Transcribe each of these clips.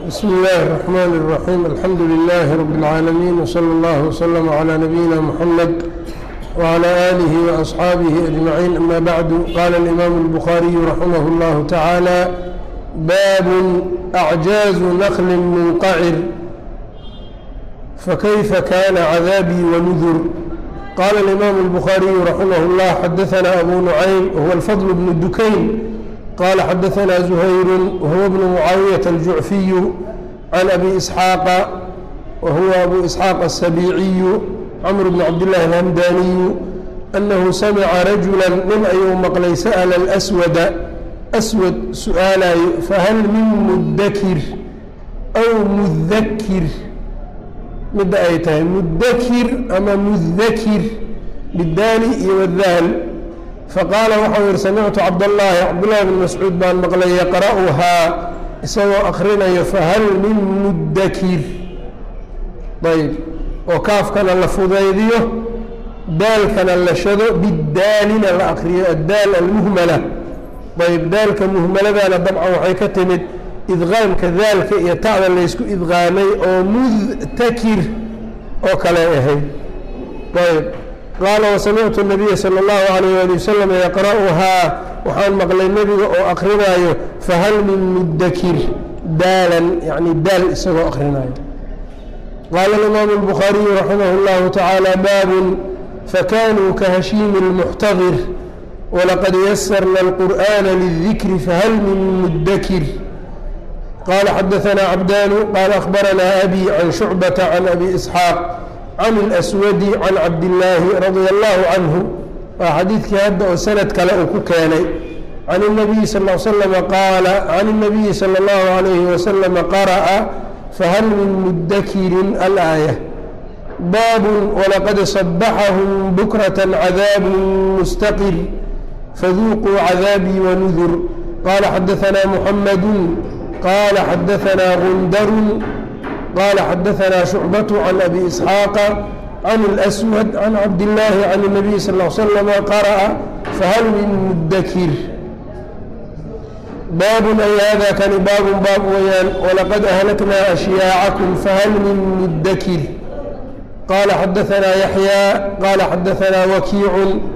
بسم الله الرحمن الرحيم الحمد لله رب العالمين وصلى الله وسلم على نبينا محمد وعلى آله وأصحابه أجمعين أما بعد قال الإمام البخاري رحمه الله تعالى باب أعجاز نخل منقعر فكيف كان عذابي ونذر قال الإمام البخاري رحمه الله حدثنا أبو نعيم وهو الفضل بن الدكين قال حدثنا زهير وهو ابن معاوية الجعفي عن أبي إسحاق وهو أبو إسحاق السبيعي عمرو بن عبد الله الهمداني أنه سمع رجلا من أيوم مقلي سأل الأسود أسود سؤالا فهل من مدكر أو مذكر مد أي tahay مدكر أما مذكر بالدال iyo والذال faqaala waxau yihi samictu cabdاllahi cabdullahi bn mascuud baan maqlay yaqra'uhaa isagoo akrinayo fahal min mudakir ayb oo kaafkana la fudaydiyo daalkana la shado bidaalina la akriyo addaal almuhmala ayb daalka muhmaladana dabcan waxay ka timid idqaamka daalka iyo tacda laysku idqaamay oo mudtakir oo kale ahayd ayb qaala wasamictu nabiya sala allahu alayh ali wasalam yaqra'uhaa waxaan maqlay nebiga oo akrinaayo fahal min mudakir daalan yani daal isagoo akrinaayo qaala alimaamu albukhaariyu raximah اllahu tacaala baabun fakanuu kahashiimi اlmuxtadir walaqad yasarna alqur'ana lildikri fahal min mudakir qala xadaثna cabdaanu qaala akhbaranaa abi can shucbata can abi isxaaq can اlأswadi can cabdillaahi radia allahu canhu waa xadiidkii hadda oo sanad kale uu ku keenay can الnabiyi sal l slama qaala can الnabiyi salى اllahu alayhi wasalama qara'a fahal min mudakirin alaaya baabun walaqad صabaxahum bukraة cadaabu mustaqir faduuquu cadaabii wanudur qala xadaثna muxamadu qala xadaثna gundaru qال xdثna شhucبة عن أbي إسحاaq عن الأswد عن cabdاللahi عن النبي sl اه sلم qرأ fahal min mudkir baab ay hada kani baab baab weyaan وlaqad أhlkna أشhyاaعكم fahal min mudkir qala xadaثna yaحyى qala xadaثna وkiiع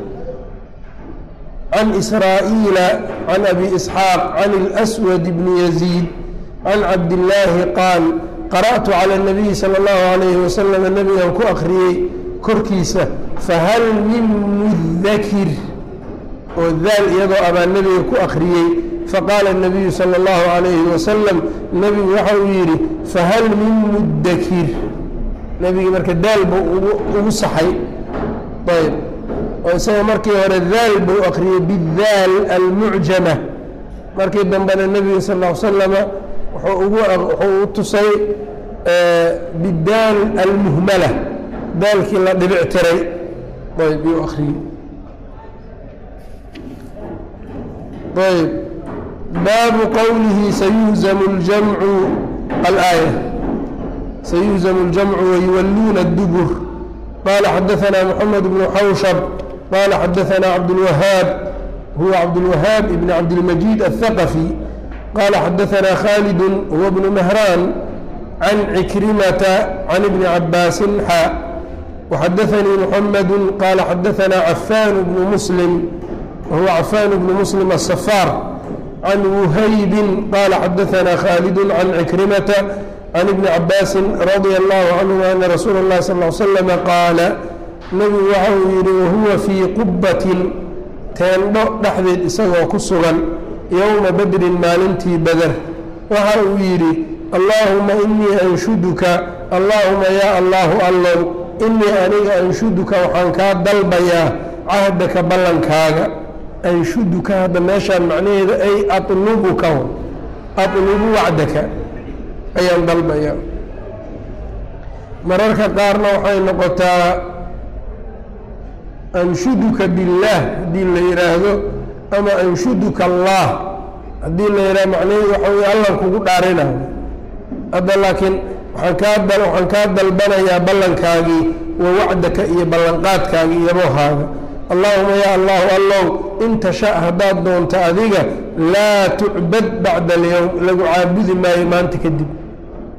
عن إسrاaئيل عن أbي إسحاaq عن الأswد بن يزيد عن cabdاللahi qاal qara'tu calى الnabiyi salى اllahu عalayhi wasalam nebigan ku akriyey korkiisa fahal min mudakir oo daal iyadoo abaa nebiga ku akriyey faqaala الnabiyu salى اllahu عalayhi wasalam nebigu waxa uu yidhi fahal min mudakir nebigii marka daal buu ugu saxay ayb oo isagoo markii hore daal buu akriyey bidaal almucjama markii dambena nebiga sal ا slama wuxuu u tusay bidaal almuhmala daalkii la dhibic tiray ayb yuu akriyey ayb baabu qowlihi sayuhzamu اljamcu alaaya sayuhzamu اljamcu wayuwalluuna اdubur qala xadaثna moxamed bnu xawshab qala xadaثna cabdاlwahaab huwa cabdاlwahaab ibn cabdilmajiid aلthaqafi qال xdثna khالد هو بن مهrان عن عكرمة عن بن عabاس xا وxdثnي محمد qال xdثna عفاn بن مسلم وهو عفاn بن مسلم الصفاr عن وhyب qال xdثna khالد عن عكرمة عن بن عabاس رضي الله عنه أن رsuuل الlه صلى اه سلم qاaل نبgu waxa uu yihi وhuوa fيi qubة teendho dhexdeed isagoo ku sugan yowma badrin maalintii bader waxa uu yidhi allaahuma inii anshuduka allaahuma yaa allaahu allow inii aniga anshuduka waxaan kaa dalbayaa cahdaka ballankaaga anshuduka hadda meeshaan macnaheeda ay alubuka atlubu wacdaka ayaan dalbayaa mararka qaarna waxay noqotaa anshuduka billaah haddii la yidhaahdo ama anshuduka allah haddii la yidhaha macnaheedu waxa wey allan kugu dhaarinayo hadda laakiin waaan kaa waxaan kaa dalbanayaa ballankaagii wa wacdaka iyo ballanqaadkaagii yaboohaaga allaahuma yaa allahu allow in tasha haddaad doonto adiga laa tucbad bacda alyowm lagu caabudi maayo maanta kadib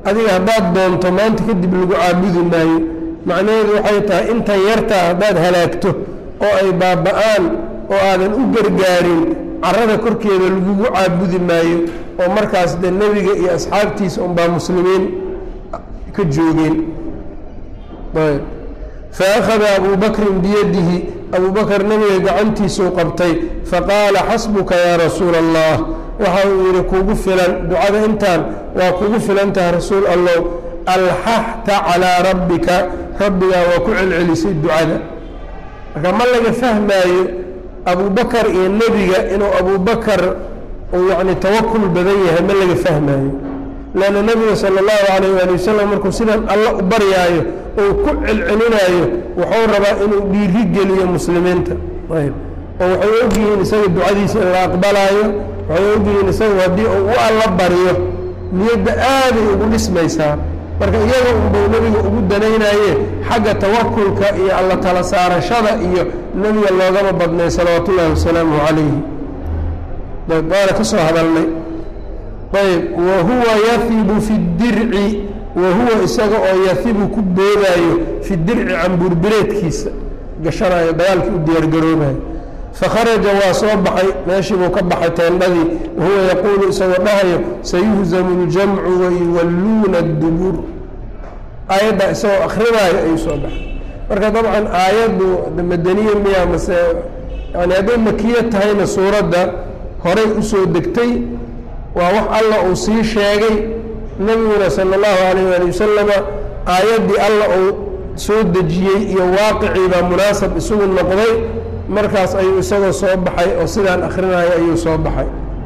adiga haddaad doonto maanta kadib lagu caabudi maayo macnaheedu waxay tahay intan yartaa haddaad halaagto oo ay baaba-aan oo aadan u gargaarin carada korkeeda lagugu caabudi maayo oo markaas dee nebiga iyo asxaabtiisa unbaa muslimiin ka joogeen ayb fa akhada abuu bakrin biyadihi abuu bakr nebiga gacantiisuu qabtay faqaala xasbuka yaa rasuula allah waxa uu yidhi kugu filan ducada intaan waa kugu filan tahay rasuul allow alxaxta calaa rabbika rabbigaa waa ku celcelisay ducada marka ma laga fahmaayo abubakar iyo nebiga inuu abubakar uu yacni tawakul badan yahay ma laga fahmaayo leanna nebiga sala allahu calayh waali wasalam markuu sidan alla u baryaayo uu ku celcelinaayo wuxuu rabaa inuu dhiiri geliyo muslimiinta ayb oo waxay ogyihiin isaga ducadiisa in la aqbalaayo waxay ogyihiin isagu haddii uu u alla baryo niyadda aaday ugu dhismaysaa marka iyaga unbuu nebiga ugu danaynaye xagga tawakulka iyo alla tala saarashada iyo nebiga loogama badnay salawaatu ullahi wasalaamuhu calayhi ayb waana ka soo hadalnay ayb wa huwa yahibu fi dirci wa huwa isaga oo yahibu ku boodaayo fi dirci cambuurbireedkiisa gashanayo dagaalkii u diyaargaroobayo fakharaja waa soo baxay meeshii buu ka baxay teendhadii wahuwa yaquulu isagoo dhahayo sayuhzamu اljamcu wayuwalluuna اdubur aayadda isagoo akrinaayo ayuu soo baxay marka dabcan aayaddu madaniye miya mase yani hadday makiya tahayna suuradda horay usoo degtay waa wax alla uu sii sheegay nebiguna sala اllahu alayh ali wasalama aayaddii alla uu soo dejiyey iyo waaqicii baa munaasab isugu noqday markaas ayuu isagoo soo baxay oo sidaan akhrinayo ayuu soo baxay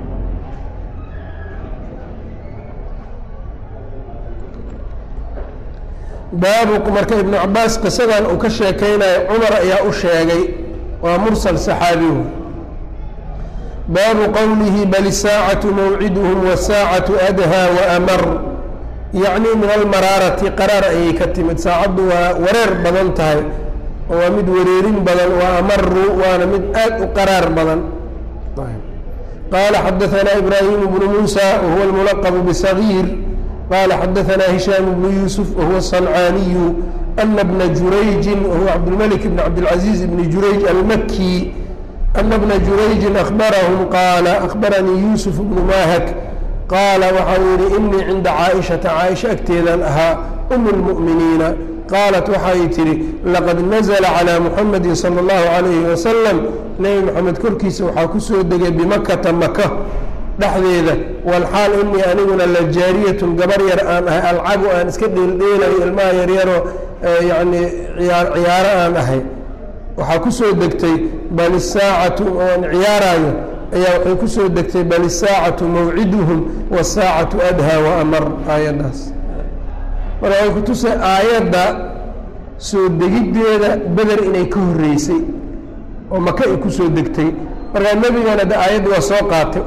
baabu marka ibnu cabaas qisadan uu ka sheekeynayo cumar ayaa u sheegay waa mursal saxaabihu baabu qowlihi bal isaacatu mawciduhum wasaacatu adhaa waamar yacni min almaraarati qaraar ayay ka timid saacaddu waa wareer badan tahay oo waa mid wareerin badan wa amaru waana mid aad u qaraar badan qaala xadaanaa ibraahim bnu muusa wahuwa almulaqbu bsagiir qaala xadaanaa hishaam bnu yuusuf wahuwa sancaaniyu ana bna jurayjin wahuwa cabdilmalik bn cabdilcaziiz bni jurayj almaki ana bna jurayjin ahbarahum qaala ahbaranii yuusuf bnu mahak qaala waxa uu yihi inii cinda caaishata caaisha agteedan ahaa um lmu'miniina qaalat waxay tidhi laqad nazla calىa muxamadi salى اllahu عalayhi wasalam nebi moxamed korkiisa waxaa ku soo degay bimakata maka dhexdeeda walxaal inii aniguna la jaariyatun gabar yar aan ahay alcabu aan iska dheeldheelayo ilmaha yaryaroo yani ciyaaro aan ahay waxaa ku soo degtay bal isaacatu oan ciyaaraayo ayaa waxay ku soo degtay bal isaacatu mawciduhum wasaacatu adhaa waamar aayaddaas marka waxay ku tusay aayadda soo degiddeeda beder inay ka horreysay oo maka ay ku soo degtay markaa nebigana de aayadda waa soo qaatay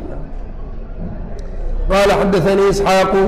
qaala xadaanii isxaaqu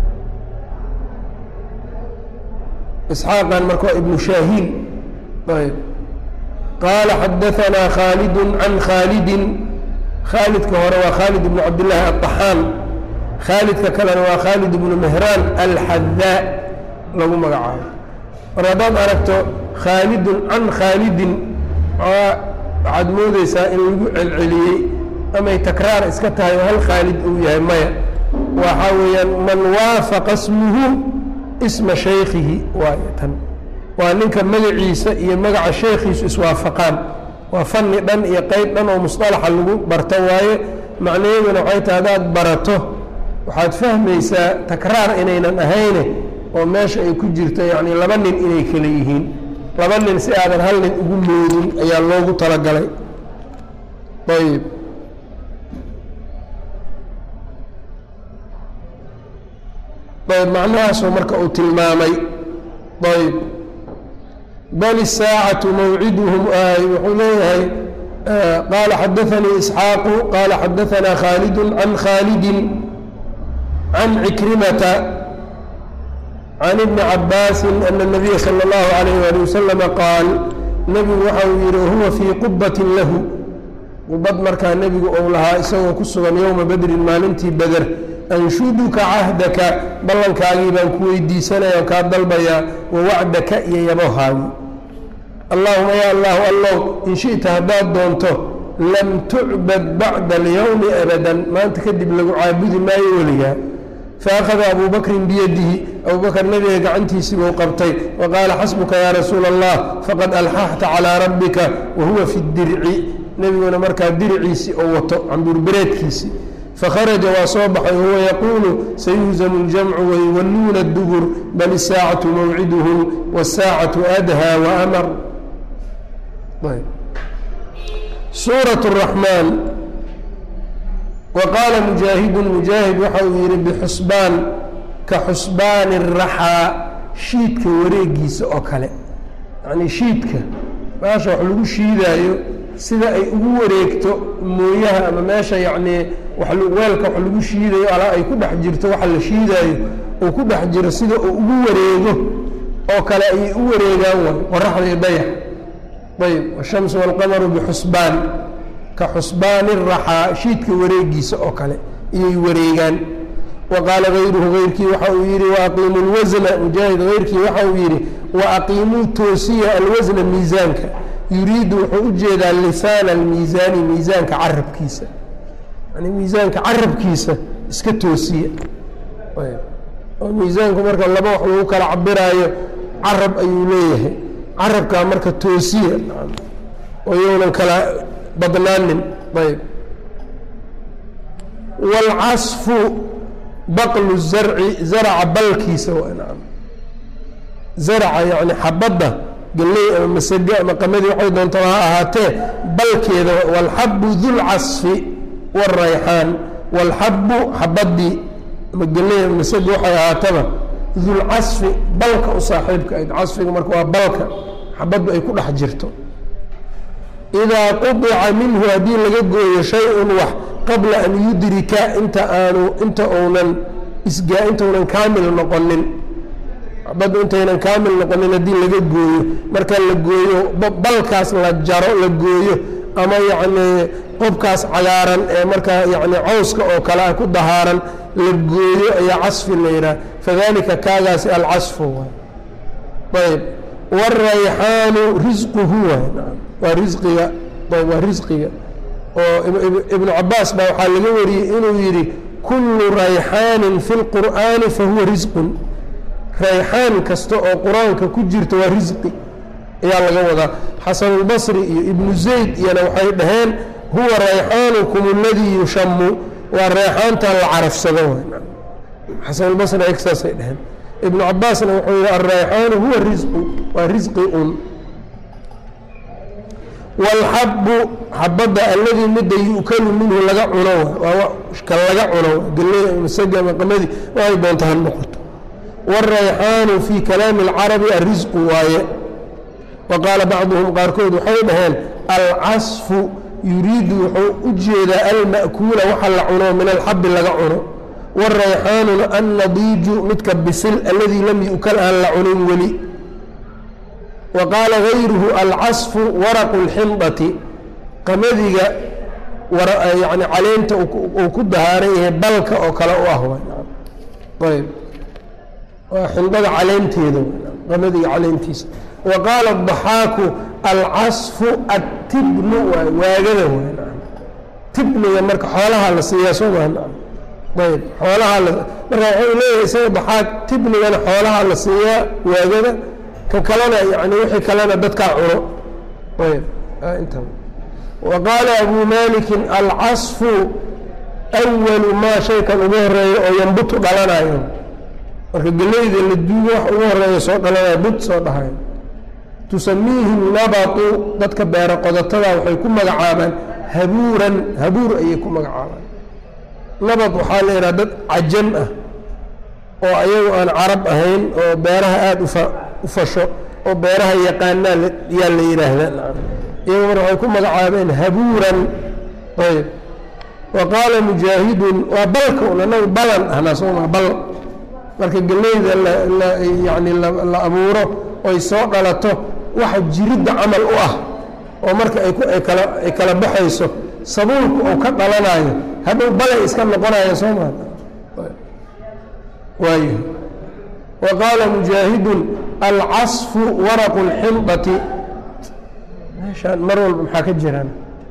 isxaaqan marka waa ibnu shaahiin ayb qaala xadaanaa khaalidun can khaalidin khaalidka hore waa khaalid ibnu cabdillaahi aلطaxaan khaalidka kalena waa khaalid ibnu mehraan alxadaa lagu magacaabo mar haddaad aragto khaalidun can khaalidin waxaad moodeysaa in lagu celceliyey amay takraar iska tahay oo hal khaalid uu yahay maya waxaa weeyaan man waafaqa smuhu isma shaykhihi waay tan waa ninka magaciisa iyo magaca sheekhiisu iswaafaqaan waa fani dhan iyo qeyb dhan oo musطalaxa lagu barto waaye macnaheeduna waxay tahay haddaad barato waxaad fahmaysaa takraar inaynan ahayne oo meesha ay ku jirto yacni laba nin inay kala yihiin laba nin si aadan hal nin ugu moodin ayaa loogu talagalay ayb ayb macnahaasoo marka uu tilmaamay ayb bal الsاacaة mawcidhm wuxuu leeyahay qaala xadaثanii isxaaqu qaala xadaثanaa khaalid can khaalidi can cikrimata can ibni cabaasi ana الnabiya salى اllahu عalayh ali wasalama qaal nebigu waxa uu yihi wahuwa fii qubatin lahu qubad markaa nebigu ou lahaa isagoo ku sugan yowma bedrin maalintii beder anshuduka cahdaka ballankaagii baan ku weydiisanaya on kaa dalbayaa wa wacdaka iyo yabohaagii allaahuma ya allahu allow in shi'ta haddaad doonto lam tucbad bacda alyowmi abadan maanta kadib lagu caabudi maayo weligaa faakhada abuu bakrin biyadihi abuu bakr nabiga gacantiisii buu qabtay wa qaala xasbuka yaa rasuula allah faqad alxaxta calaa rabbika wa huwa fi dirci nebiguna markaa diriciisii oo wato cambuurbereedkiisii fakharaja waa soo baxay wahuwa yaquulu sayuhzamu اljamcu wayuwalluuna اdubur bal isaacatu mawciduhum wاsaacatu adhaa waamar suuraة الraxmaan wa qaala mujaahidun mujaahid waxa uu yihi bixusbaan ka xusbaani الraxaa shiidka wareegiisa oo kale yacnii shiidka meesha wax lagu shiidaayo sida ay ugu wareegto mooyaha ama meesha yacnii weelka wax lagu shiidayo alaa ay ku dhex jirto waxa la shiidaayo uu ku dhex jiro sida uu ugu wareego oo kale ayay u wareegaan way qoraxda iyo dayax ayb ashamsu walqamaru bixusbaan ka xusbaani raxaa shiidka wareegiisa oo kale iyay wareegaan wa qaala gayruhu gayrkii waxa uu yidhi waaqiimu lwasna mujaahid hayrkii waxa uu yidhi waaqiimuu toosiya alwasna miisaanka yuriidu wuxuu u jeedaa lisaana almiisaani miisaanka carabkiisa yani miisaanka carabkiisa iska toosiya oo miisaanku marka laba wax lagu kala cabiraayo carab ayuu leeyahay carabkaa marka toosiya oo yownan kala badnaanin ayb wاlcasfu baqlu zarci zarca balkiisa zarca yani xabadda galley ama masage ama qamadii waxay doontaba ha ahaatee balkeeda wاlxabu dulcasfi wاrayxaan wاlxabu xabadii ama galley ama masage waxay ahaataba dulcasfi balka u saaxiibka ayd casfiga marka waa balka xabaddu ay ku dhex jirto idaa qudica minhu haddii laga gooyo shay-un wax qabla an yudrika inta aanu inta uunan isgaa intaunan kaamil noqonin xabaddu intaynan kaamil noqonin haddii laga gooyo marka la gooyo balkaas la jaro la gooyo ama yacnii qobkaas cagaaran ee markaa yacni cawska oo kale a ku dahaaran la gooyo ayaa casfi la yidhaha fadalika kaagaasi alcasfu waay ayb wاrayxaanu risquhu waay waa risqiga waa risqiga oo ibnu cabaas baa waxaa laga wariyey inuu yidhi kullu rayxaanin fi اlqur'aani fahuwa risqun rayxaan kasta oo qur-aanka ku jirta waa risqi ayaa laga wadaa xasanulbasri iyo ibnu zayd iyana waxay dhaheen huwa rayxaanukum اladii yushamu waa rayxaantan la carafsado xasanulbasri ay saasay dhaheen ibnu cabaasna wuxuu yihi alrayxaanu huwa risqu waa risqi un wاlxabu xabadda alladii midda yu'kalu minhu laga cuno waa ka laga cuno galley masage ama qamadii waxay doonta ha noqoto wاrayxaanu fii kalaami اlcarabi alrisqu waaye wa qaala bacduhum qaarkood waxay dhaheen alcasfu yuriidu wuxuu u jeedaa alma'kuula waxa la cuno min alxabi laga cuno wاrayxaanuna annadiiju midka bisil alladii lam yu'kal aan la cunin weli wa qaala gayruhu alcasfu waraqu اlxindati qamadiga yani caleenta uu ku dahaaran yahay balka oo kale u ah ayb waa xindada caleenteeda qamadiga caleentiisa wa qaala الضaxaaku alcasfu atibnu waagada tibniga marka xoolaha la siiyaa soo maa ayb xoolaha marka waxuu leeyahay isaga daxaaq tibnigana xoolaha la siiyaa waagada kan kalena yani wixii kalena dadkaa cuno ayb inta wa qaala abu malikin alcasfu awalu maa shaykan ugu horeeya oo yambutu dhalanayo marka geleyda la duugo wax ugu horeeya soo dhalanayo bud soo dhahayo tusamiihi nabatu dadka beero qodatada waxay ku magacaabaan habuuran habuur ayay ku magacaabaan nabad waxaa la yidhaha dad cajam ah oo ayagu aan carab ahayn oo beeraha aada ufa u fasho oo beeraha yaqaanaa yaa la yidhaahdaa iyagu mar waxay ku magacaabeen habuuran ayb wa qaala mujaahidun waa balka un anagu balan ahnaa sooma bal marka geleyda yani la abuuro oy soo dhalato waxa jiridda camal u ah oo marka ay kala baxayso sabuulku uu ka dhalanayo hadhow balay iska noqonaya soo maa waayo wa qaala mujaahidun alcasfu waraqu اlxindati meeshaan mar walba maxaa ka jiraan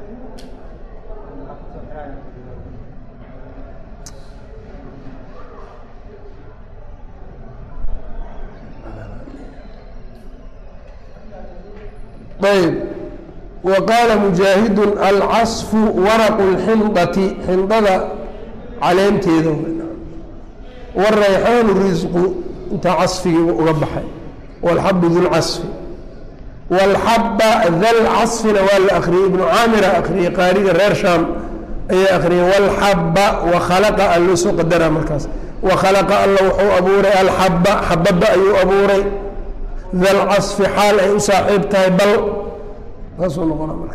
ayb wa qaala mujaahidun alcasfu waraqu اlxindati xindada caleenteeda wاrayxaanu risqu intaa casfigii uga baxay wاlxabu dulcasfi wاlxaba dalcasfina waa la akriyey ibnu caamira akriyey qaariga reer shaam ayaa akriyey wاlxaba wakhalaqa a loo soo qadara markaas wakhalaqa alla wuxuu abuuray alxaba xabada ayuu abuuray dalcasfi xaal ay u saaxiib tahay bal saasuu noqona marka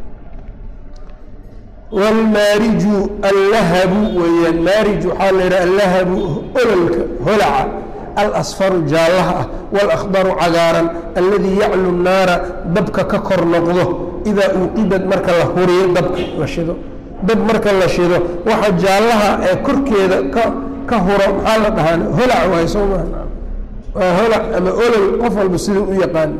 wاlmaariju allahabu weeyaan maarij waxaa la yidhaha allahabu ololka holaca alasfaru jaallaha ah wاlأkhdaru cagaaran alladii yaclu naara dabka ka kor noqdo idaa uuqidad marka la huriyo dabka la shido dab marka la shido waxa jaallaha ee korkeeda ka ka huro maxaa la dhahaa holac waay soo maa waa holac ama olol qof walba siduu u yaqaan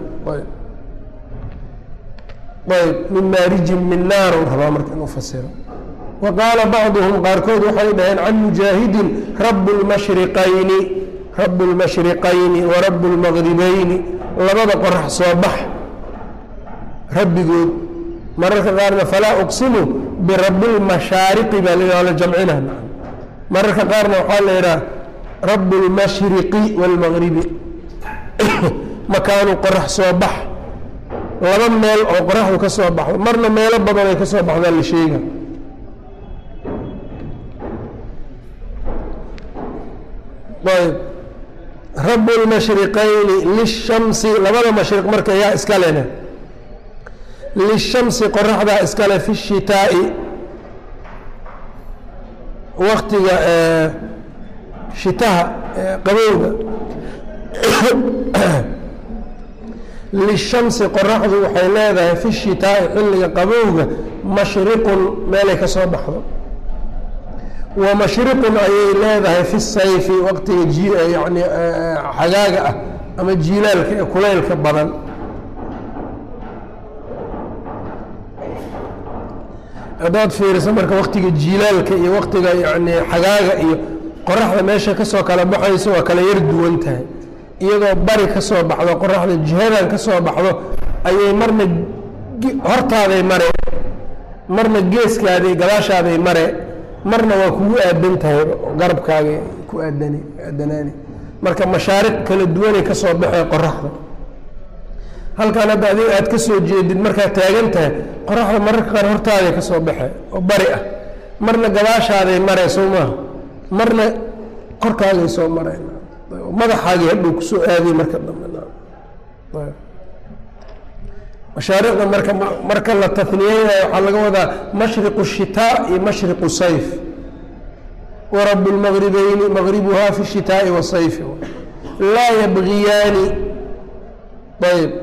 ayb min maarijin min naar rabaa marka inuu fasiro wa qaala bacduhum qaarkood waxay dhaheen can mujaahidin rabu lmashriqayni rabu lmashriqayni wa rabu lmaqribayni labada qorax soo bax rabbigood mararka qaarna falaa uqsimu birabi lmashaariqi baa la la jamcina mararka qaarna waxaa la yidhaha rabu lmashriqi wاlmaqribi makaanu qorax soo bax laba meel oo qoraxdu ka soo baxdo marna meelo badan ay ka soo baxdaa la sheega ayb rabu lmashriqayni lishamsi labada mashriq marka yaa iska lene lishamsi qoraxdaa iskale fi shitaa'i waktiga shitaha qabowga lishamsi qoraxdu waxay leedahay fi shitaa'i xilliga qabowga mashriqun meelay ka soo baxdo wa mashriqun ayay leedahay fi sayfi waqtiga ji yani xagaaga ah ama jiilaalka ee kulaylka badan haddaad fiiriso marka waktiga jiilaalka iyo waktiga yani xagaaga iyo qoraxda meesha kasoo kala baxayso waa kala yar duwan tahay iyadoo bari ka soo baxdo qoraxda jihadan ka soo baxdo ayay marna hortaaday mare marna geeskaaday gadaashaaday mare marna waa kugu aadan tahay garabkaaga ku aadan aadanaani marka mashaariq kala duwanay ka soo baxee qoraxda halkan hadda adiga aad ka soo jeedid markaad taagan tahay qoraxda mararka qaar hortaaday ka soo baxee oo bari ah marna gadaashaaday mare soo maaha marna korkaagay soo mareen madaxaagii hadhow kusoo aaday marka dambe mashaariqda marka marka la taniyeynayo waxaa laga wadaa mashriqu shitaa iyo mashriqu sayf warabu lmaqribayni maqribuhaa fi shitaa'i wasayfi laa yabgiyaani ayb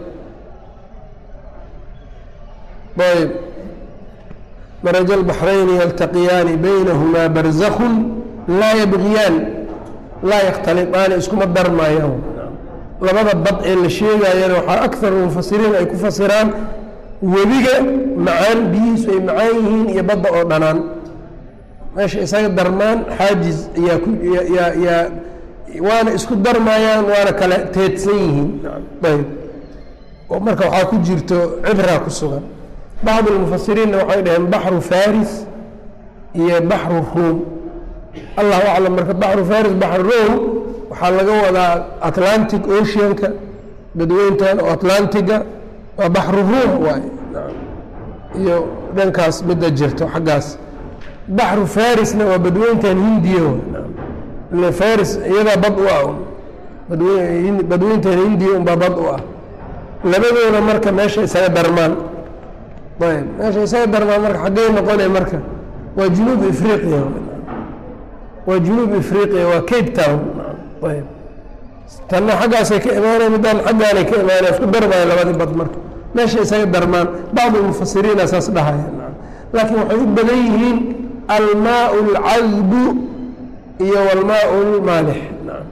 ayb maraja lbaxrayni yaltaqiyaani baynahumaa barzakun laa yabgiyaan laa yakhtaliaani iskuma darmaayaan labada bad ee la sheegayana waxaa akar mufasiriin ay ku fasiraan webiga macaan biyihiisu ay macaan yihiin iyo badda oo dhanaan meesha isaga darmaan xaajiz ayaa ku yaa yaa waana isku darmaayaan waana kala teedsan yihiin ayb oo marka waxaa ku jirto cibraa ku sugan bacdu lmufasiriinna waxay dhaheen baxru faris iyo baxru ruum allahu aclam marka baxru faris baxru ruum waxaa laga wadaa atlantic oceanka badweyntan oo atlantiga waa baxru ruum waay iyo dhankaas midda jirto xaggaas baxru farisna waa badweyntan hindiya ile faris iyadaa bad u ah badwe badweyntan hindiya unbaa bad u ah labadoona marka meesha isaga darmaan ayb meesha isaga darmaan marka xaggey noqonay marka waa junuub afriqiya waa junuub afriqiya waa cape town ayb tanna xaggaasay ka imaanay middaan xaggaanay ka imaanay isku darmaya labadii bad marka meesha isaga darmaan bacdu mufasiriina saas dhahaya laakiin waxay u badan yihiin almaau alcadbu iyo walmaau lmaalix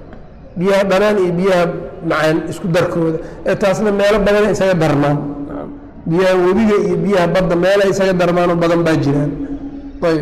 biyaha dhanaan iyo biyaha macaan isku darkooda ee taasna meelo badana isaga darmaan biyaha webiga iyo biyaha badda meela isaga darmaanoo badan baa jiraan ayb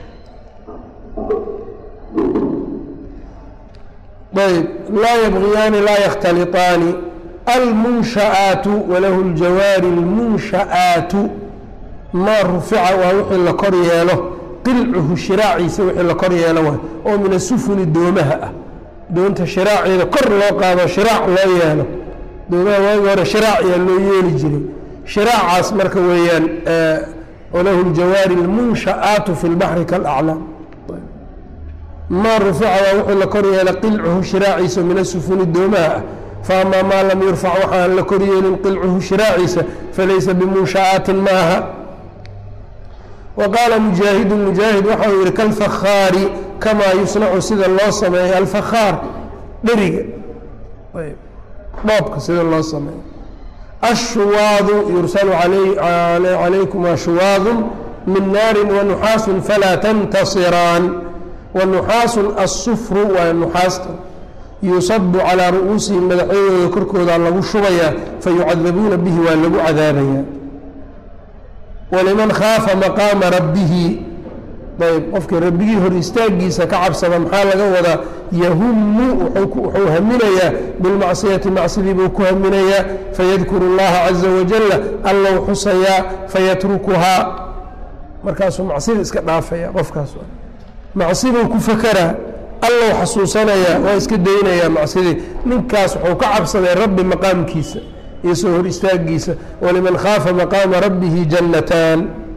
ayb laa yabgiyaani laa yakhtaliطaani almunsha'aatu walahu اljawaari اlmunsha'aatu maa rufica waa wixii la kor yeelo qilcuhu shiraaciisa wixii la kor yeelo waay oo min asufuni doomaha ah doonta shiraaceeda kor loo qaado shiraac loo yeelo doomaha waagi hore shiraac ayaa loo yeeli jiray shiraacaas marka weeyaan walahu ljawaari اlmunsha'aatu fi اlbaxri kaalaclaam maa rufica waa wixii la kor yeela qilcuhu shiraaciisa min asufuni doomaha ah faamaa maa lam yurfac waxaan la kor yeelin qilcuhu shiraaciisa falaysa bimunsha'aatin maaha wa qaala mujaahidu mujaahid waxau yihi kalfakhaari kamaa yusnacu sida loo sameeyo alfakhaar dheriga dhoobka sida loo sameeyo ashuwaadu yursalu calaykumaa shuwaadun min naarin wanuxaasun falaa tantasiraan wanuxaasun asufru waa nuxaasta yusabu calaa ru'uusihim madaxyadooda korkooda lagu shubayaa fayucadabuuna bihi waa lagu cadaabayaa waliman khaafa maqaama rabbihi ayb qofkii rabbigii hor istaagiisa ka cabsada maxaa laga wadaa yahumu wuxuu haminayaa bilmacsiyati macsidii buu ku haminayaa fayadkuru اllaha caza wajala allow xusayaa fayatrukuhaa markaasuu macsida iska dhaafaya qofkaas macsiduu ku fakaraa allow xasuusanayaa waa iska daynayaa macsidii ninkaas wuxuu ka cabsaday rabbi maqaamkiisa iyo soo hor istaagiisa waliman khaafa maqaama rabbihi jannataan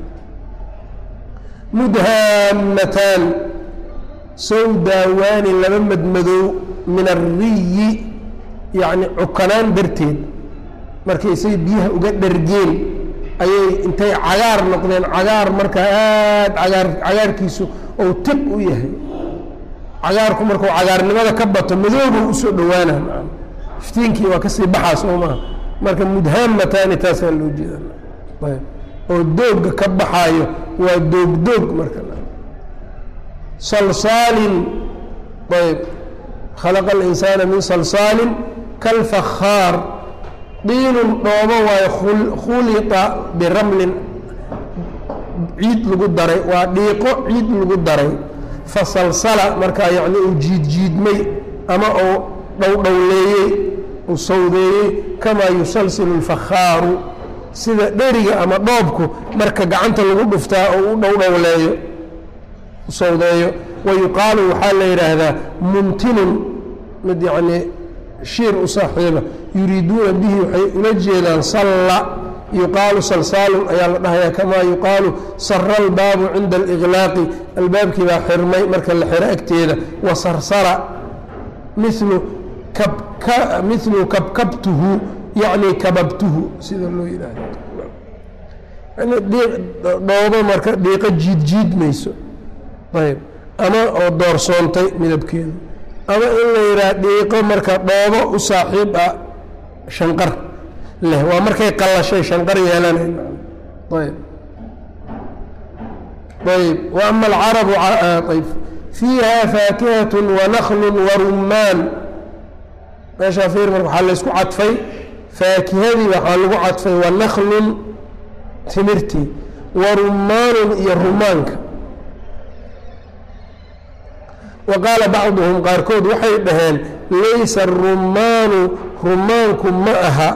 mudhaamataan sowdaawaani laba madmadow min ariyi yacni cukanaan darteed markaysay biyaha uga dhargeen ayay intay cagaar noqdeen cagaar markaa aada cagaar cagaarkiisu ou tib u yahay cagaarku markuu cagaarnimada ka bato madoobuu usoo dhowaana iftiinkii waa kasii baxaa soo maha marka mudhaamataani taasaa loo jeeda oo doogga ka baxaayo waa doogdoog marka salsaalin ayb khalaqa alinsaana min salsaalin kalfakhaar diinun dhoobo waayo khulita biramlin ciid lagu daray waa dhiiqo ciid lagu daray fasalsala markaa yacni uu jiidjiidmay ama uu dhowdhowleeyey uu sawdeeyey kamaa yusalsilu اlfakhaaru sida dheriga ama dhoobku marka gacanta lagu dhuftaa oo u dhowdhowleeyo u sawdeeyo wa yuqaalu waxaa la yidhaahdaa mumtinun mid yacnii shiir u saaxiiba yuriiduuna bihi waxay ula jeedaan salla yuqaalu salsaalun ayaa la dhahayaa kamaa yuqaalu sara albaabu cinda aliqlaaqi albaabkii baa xirmay marka la xiro agteeda wa sarsara milu kabka milu kabkabtuhu yacni kababtuhu sida loo yidhaahdo yani dhoobo marka dhiiqo jiidjiidmayso ayb ama oo doorsoontay midabkeedu ama in la yidhaha dhiiqo marka dhoobo u saaxiib ah shanqar leh waa markay qallashay shanqar yeelanayn ayb ayb wa ama alcarabu ayb fiiha faakihat wanaklu warumaan meeshaa fiir marka waxaa laysku cadfay faakihadii waxaa lagu cadfay wanaklun timirtii wa rumaanun iyo rumaanka wa qaala bacduhum qaarkood waxay dhaheen laysa arumaanu rumaanku ma aha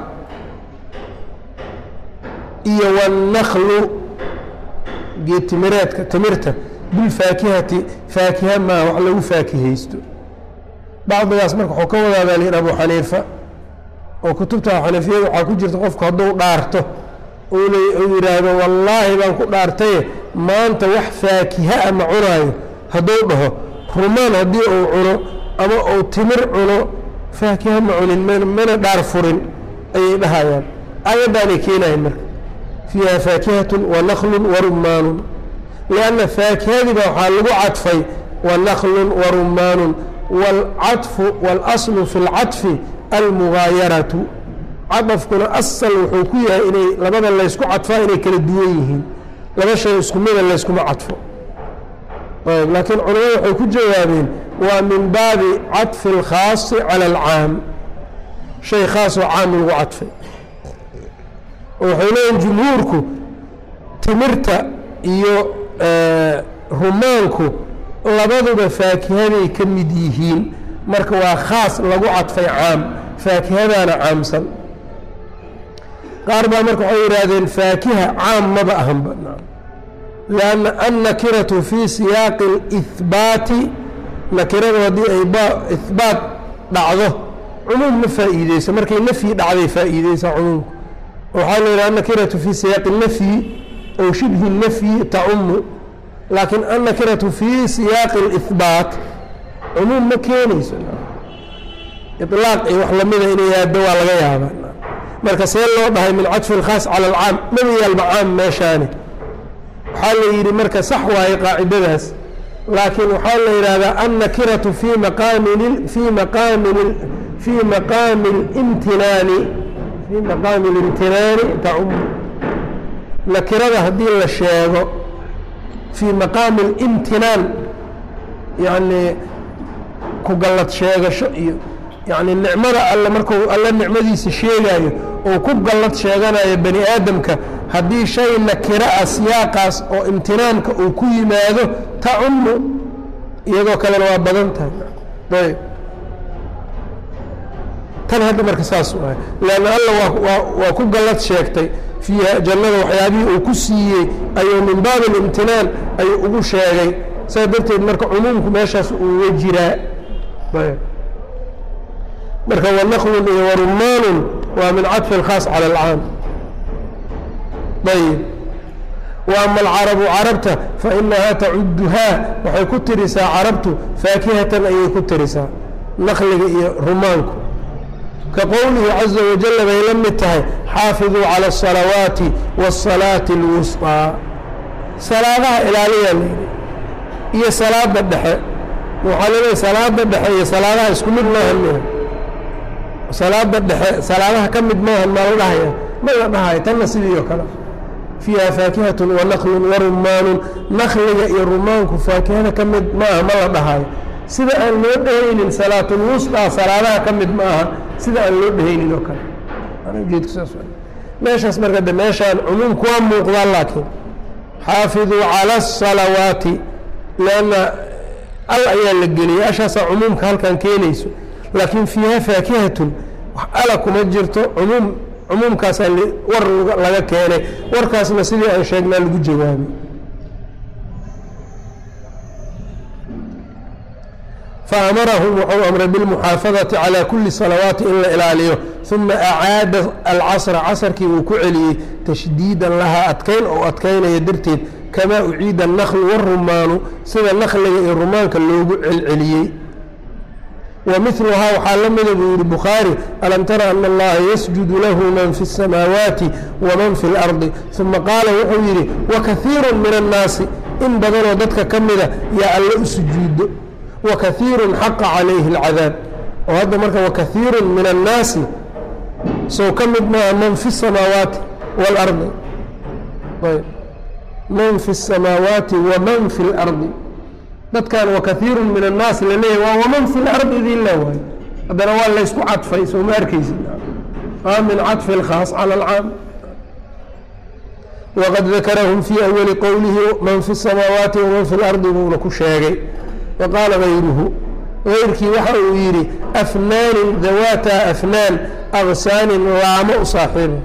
iyo wannaklu geetimireedka timirta bilfaakihati faakiha maa wax lagu faakihaysto bacdigaas marka waxuu ka wadaa baa lihi abu xaniifa oo kutubta xanafiyada waxaa ku jirta qofku hadduu dhaarto uu yidhaahdo wallaahi baan ku dhaartaye maanta wax faakiha a ma cunaayo hadduu dhaho rumaan haddii uu cuno ama uu timir cuno faakiha ma cunin mana dhaar furin ayay dhahayaan aayaddaanay keenayan marka fiiha faakihatun wanaklun warumaanun lianna faakihadiiba waxaa lagu cadfay wanaklun warumaanun wاlcaطfu wاlaslu fi اlcaطfi almugaayaratu cadafkuna asal wuxuu ku yahay inay labada laysku cadfaa inay kala duwan yihiin laba shay isku mida layskuma cadfo ayb laakiin culamadu waxay ku jawaabeen waa min baabi caطfi اlkhaasi calى اlcaam shay khaasoo caam lagu cadfay waxay leeyihin jumhuurku timirta iyo rumaanku labaduba faakihaday ka mid yihiin marka waa khaas lagu cadfay caam faakihadaana caamsan qaar baa marka waxay yidhaahdeen faakiha caam maba ahanba lanna annakiratu fii siyaaqi اlihbaati nakiradu haddii ay ihbaat dhacdo cumuum ma faa'iideyso markay nafyi dhacday faa'iideysa cumuumku waxaa la yidhaha annakiratu fii siyaaqi nafyi ow shibhi nafyi tacumu laakiin annakiratu fii siyaaqi اlihbaat cumuum ma keenayso ilaaq iyo wax lamida inay yaado waa laga yaabaa marka see loo dhahay min cadfi اlkhaas cala alcaam maba yaalba caam meeshaani waxaa la yidhi marka sax waaye qaacidadaas laakiin waxaa la yidhaahdaa annakiratu fii maqaami fii maqaami fii maqaami اlimtinaani fii maqaami اlimtinaani tacumu nakirada haddii la sheego fii maqaami اlimtinaan yacni ku gallad sheegasho iyo yacni nicmada alle markuu alle nicmadiisa sheegaayo oo ku gallad sheeganayo bani aadamka haddii shay nakiro ah siyaaqaas oo imtinaanka uu ku yimaado tacumu iyadoo kalena waa badan tahay ayb tan hadda marka saas u ahay leanna alla waa waa ku gallad sheegtay fiiha jannada waxyaabihii uu ku siiyey ayuu min baabi اlimtinaan ayuu ugu sheegay saa darteed marka cumuumku meeshaas uga jiraa ayb marka wanaqlun iyo warumaanun waa min cadfi اlkhaas calى اlcaam ayb wa ama alcarabu carabta fainahaa tacuduhaa waxay ku tirisaa carabtu faakihatan ayay ku tirisaa naqliga iyo rumaanku ka qowlihi caza wajala bay la mid tahay xaafiduu calى الصalawaati wالsalaati اlwusطىa salaadaha ilaaliyaa layidhi iyo salaada dhexe waxaa laleeyahy salaada dhexe iyo salaadaha isku mid maahan miha salaada dhexe salaadaha ka mid maahan ma la dhahaya ma la dhahayo tanna sidii oo kale fiiha faakihat wanaqlun warumaanun nakliga iyo rumaanku faakihada ka mid ma aha ma la dhahayo sida aan loo dhehaynin salaatulwusطaa salaadaha ka mid ma aha sida aan loo dhehaynin oo kale ujeedku saas meeshaas marka de meeshaan cumuumku waa muuqdaa laakiin xaafiduu calى الصalawaati lanna al ayaa la geliyay ashaasaa cumuumka halkan keenayso laakiin fiiha faakihatun wax ala kuma jirto cumuum cumuumkaasaa war laga keenay warkaasna sidii aan sheegnaa lagu jawaabay faamarahum wuxuu amray bilmuxaafadati calى kuli salawaati in la ilaaliyo uma acaada alcasra casrkii uu ku celiyey tashdiidan lahaa adkayn oo adkaynaya darteed kamaa uciida الnaklu wالrumaanu sida nakliga iyo rumaanka loogu celceliyey wamiluhaa waxaa la mida buu yihi bukhaari alam tara ana allaha yasjudu lahu man fi الsamaawaati waman fi اlardi uma qaala wuxuu yidhi wakaiiru min annaasi in badanoo dadka ka mida yaa alle u sujuudo wakaiiru xaqa calayhi اlcadaab oo hadda marka wakaiiru min annaasi sow ka mid maaha man fi الsamaawaati wاlardi ayb man fi الsamaawaati waman fi اlardi dadkan wakaiiru min annaas la leeyahy waa waman fi lardi idin la waayo haddana waa laysku cadfay soo ma arkaysi aa min cadfi اlkhaas calى اlcaam waqad dakarahum fii awali qowlihi man fi الsamaawaati waman fi اlardi buuna ku sheegay wa qaala gayruhu gayrkii waxa uu yidhi afnaanin dawaata afnaan agsaanin laamo u saaxiiba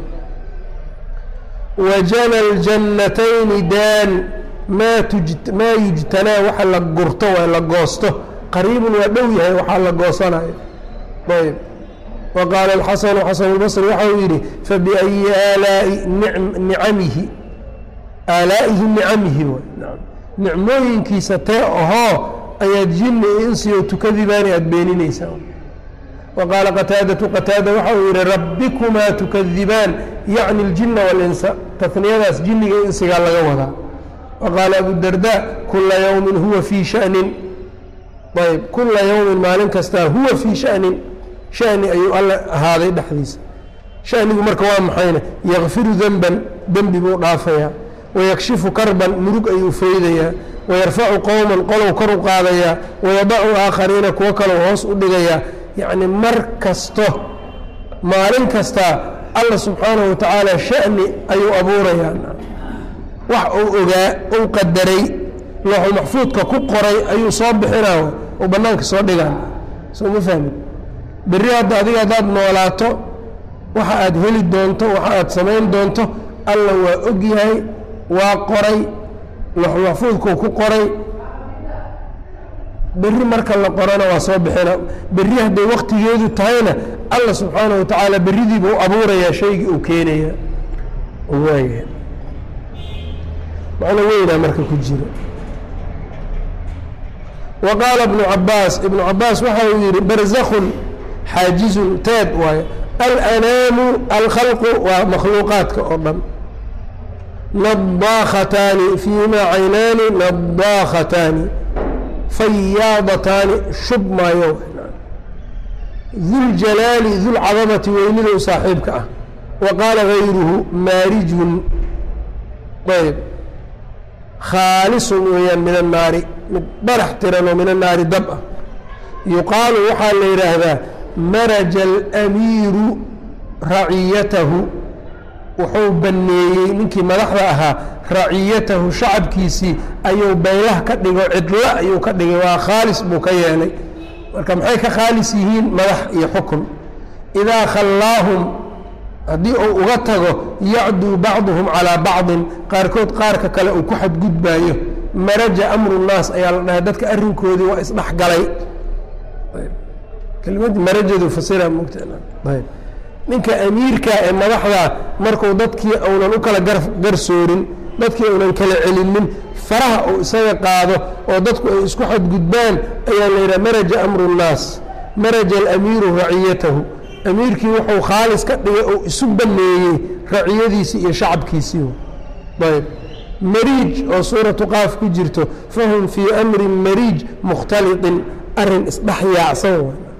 wajana اljannatayni daan maa yujtanaa waxa la gurto waa la goosto qariibun waa dhow yahay waxaa la goosanayo ayb wa qaala alxasanu xasan اlbصri waxa uu yidhi fabiأyi aalaai nicamihi aalaa'ihi nicamihi nicmooyinkiisa tee ahoo ayaad jinni insiyo tukadibaani aada beeninaysaa wa qaala qataadatu qataada waxa uu yidhi rabbikumaa tukadibaan yacni اljina wاlinsa taniyadaas jinniga insigaa laga wadaa waqaala abu darda kula yowmin huwa fii shanin ayb kula yowmin maalin kastaa huwa fii shanin shani ayuu alla ahaaday dhexdiisa shanigu marka waa maxayna yakfiru denban dembi buu dhaafayaa wayakshifu karban murug ayuu faydayaa wayarfacu qowman qolow kor u qaadayaa wayadacu aakhariina kuwo kalow hoos u dhigayaa yacni mar kasto maalin kastaa alla subxaanahu wa tacaala sha'ni ayuu abuurayaa wax uu ogaa uu qadaray looxul maxfuudka ku qoray ayuu soo bixinaa uu bannaanka soo dhigaan soo ma fahmin berri hadda adiga haddaad noolaato waxa aad heli doonto waxa aad samayn doonto alla waa og yahay waa qoray looxul maxfuudkuu ku qoray berri marka la qorana waa soo bixina berri hadday waktigeedu tahayna alla subxaanahu wa tacaala berridiiba u abuurayaa shaygii uu keenaya waaya macno weynaa marka ku jiro wa qaala ibnu cabaas ibnu cabaas waxa uu yihi barzakun xaajizun teed waayo alanaamu alkhalqu waa makhluuqaadka oo dhan nadaakhataani fiihimaa caynaani nadaakhataani fayaadataani shub maayo duljalaali dulcadamati weynida u saaxiibka ah wa qaala gayruhu maarijun ayb khaalisun weeyaan min annaari mid barax tiran oo min annaari dab ah yuqaalu waxaa la yidhaahdaa maraja alamiiru raciyatahu wuxuu banneeyey ninkii madaxda ahaa raciyatahu shacabkiisii ayuu baylah ka dhigo cidlo ayuu ka dhigay waa khaalis buu ka yeelay marka maxay ka khaalis yihiin madax iyo xukun idaa khallaahum haddii uu uga tago yacduu bacduhum calaa bacdin qaarkood qaarka kale uu ku xadgudbaayo maraja amru nnaas ayaa la dhahay dadka arrinkoodii waa isdhexgalay kelmad marajadu fasira mugtayb ninka amiirka ee madaxda markuu dadkii uunan u kala garsoorin dadkii uunan kala celinin faraha uu isaga qaado oo dadku ay isku xadgudbaan ayaa la yidhaha maraja amru nnaas maraja alamiiru raciyatahu amiirkii wuxuu khaalis ka dhigay oo isu baneeyey raciyadiisii iyo shacabkiisii ayb mariij oo suuratu qaaf ku jirto fahum fii amrin mariij mukhtaliطin arin isdhex yaacsan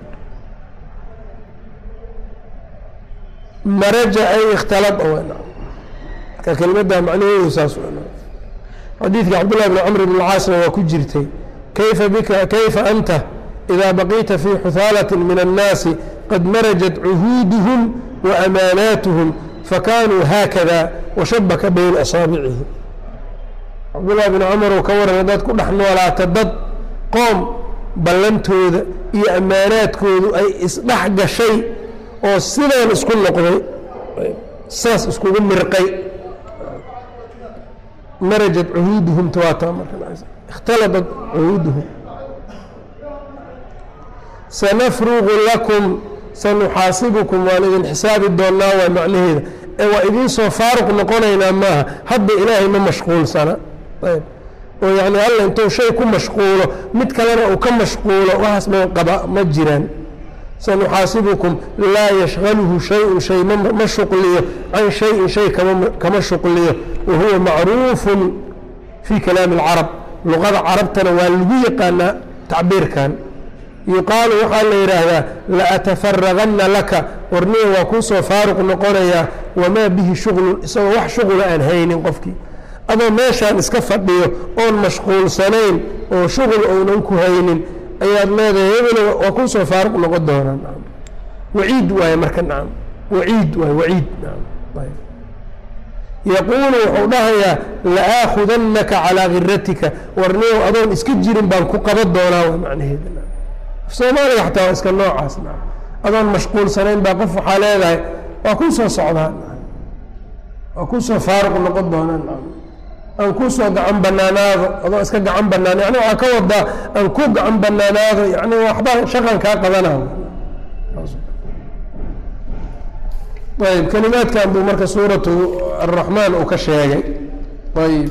maraja ay ikhtalad marka kelmadda macnaheedu saas xadiidka cabdullahi bn camr bn caasna waa ku jirtay kayfa bika kayfa anta إida baqiita fii xuhaalaة min الnaasi qad marajat cuhuuduhum waamaanaatuhum fakanuu haakada washabaka bayna asaabicihi cabdullahi bn camar uu ka warramay dad ku dhex noolaata dad qoom ballantooda iyo ammaanaadkoodu ay isdhex gashay oo sidaan isku noqday saas iskugu mirqay marajat cuhuuduhum tawaata markaihtaladat cuhuuduhum sanafruqu lakum sanuxaasibukum waan idin xisaabi doonnaa waa macnaheeda ee waa idiin soo faaruq noqonaynaa maaha hadda ilaahay ma mashquulsana ayb oo yacni alla intuu shay ku mashquulo mid kalena uu ka mashquulo waxaas ma qaba ma jiraan sanuxaasibukum laa yashqaluhu shay-un shay ma shuqliyo can shayin shay kama shuqliyo wa huwa macruufun fii kalaami alcarab luqada carabtana waa lagu yaqaanaa tacbiirkan yuqaalu waxaa la yidhaahdaa laatafaragana laka warniga waa kuu soo faaruq noqonayaa wamaa bihi shuqlun isagoo wax shuqula aan haynin qofkii adoo meeshaan iska fadhiyo oon mashquulsanayn oo shuqul ounan ku haynin ayaad leedahay hebel waa kuu soo faaruq noqon doonaa waciid waaye marka nacam waciid waay waciid yaquulu wuxuu dhahayaa la'aakudannaka calaa khiratika warnigow adoon iska jirin baan ku qaban doonaa waa macnaheeda soomaaliga xataa waa iska noocaas adoon mashquulsanayn baa qof waxaa leedahay waa kuu soo socdaa waa kuu soo faaruq noqon doonaa aan kuu soo gacan banaanaado adoo iska gacan banaan yani waxaa ka wadaa aan ku gacan banaanaado yani waxba shaqan kaa qabanaa ayb kelimaadkan buu marka suuratu araxmaan uu ka sheegay ayb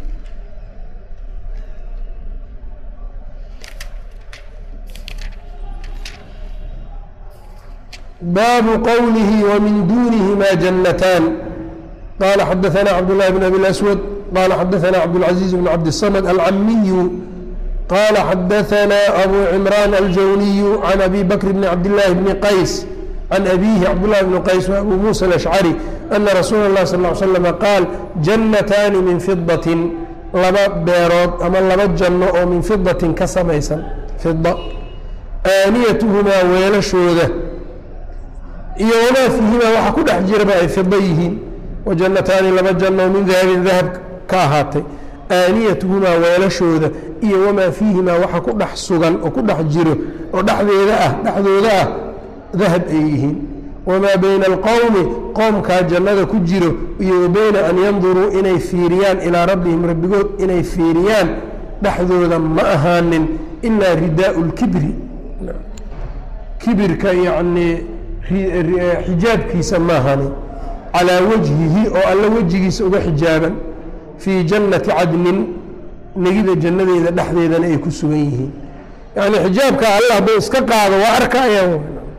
baabu qowlihi wmin dunihima jannataan qala xadaثna cabdالlahi bn abi اأswad qala xadaثna cabdالcaزiiz bn cabdالصmd alcamiyu qala xadaثna abu cimraan aljawniyu can abi bakr bn cabdالlahi bni qays can abihi cabdالlahi bn qays w abu musa alأshcari ana rasuula الlah sal ه slm qaal jannataani min fidaة laba beerood ama laba janno oo min fidatin ka samaysan fida aaniyatuhumaa weelashooda iyo wamaa fiihimaa waxa ku dhex jiraba ay fida yihiin wa jannataani laba janno oo min dahabin dahab ka ahaatay aaniyatuhumaa weelashooda iyo wamaa fiihimaa waxa ku dhex sugan oo ku dhex jiro oo dhexdeeda ah dhexdooda ah dahab ay yihiin wamaa bayna alqowmi qoomkaa jannada ku jiro iyo wa bayna an yanduruu inay fiiriyaan ilaa rabbihim rabbigood inay fiiriyaan dhexdooda ma ahaanin ilaa ridaau lkibri kibirka yacnii xijaabkiisa ma ahaanin calaa wajhihi oo alla wejigiisa uga xijaaban fii jannati cadnin negida jannadeeda dhexdeedana ay ku sugan yihiin yacnii xijaabka alla hadduu iska qaado waa arkayaan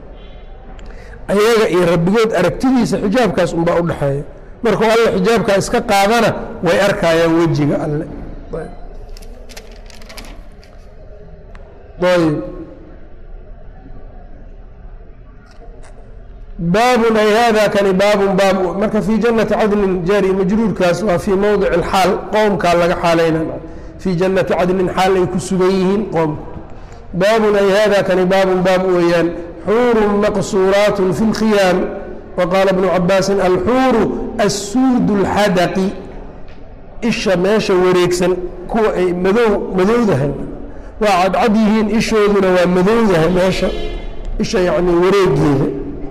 ayaga iyo rabbigood aragtidiisa xijaabkaas unbaa u dhexeeya markuu alle xijaabkaa iska qaadana way arkayaan wejiga alle ayb baabun ay hada kani baabun baab marka fii jannati cadnin jaari majruurkaas waa fii mowdic alxaal qoomkaa laga xaalayna fii jannati cadnin xaal ay ku sugan yihiin qoomku baabun ay hada kani baabun baab weeyaan xuurun maqsuuraatun fi lkhiyaam waqaala bnu cabaasin alxuuru assuudu اlxadaqi isha meesha wareegsan kuwa ay madow madowdahay waa cadcad yihiin ishooduna waa madowdahay meesha isha yacni wareegeeda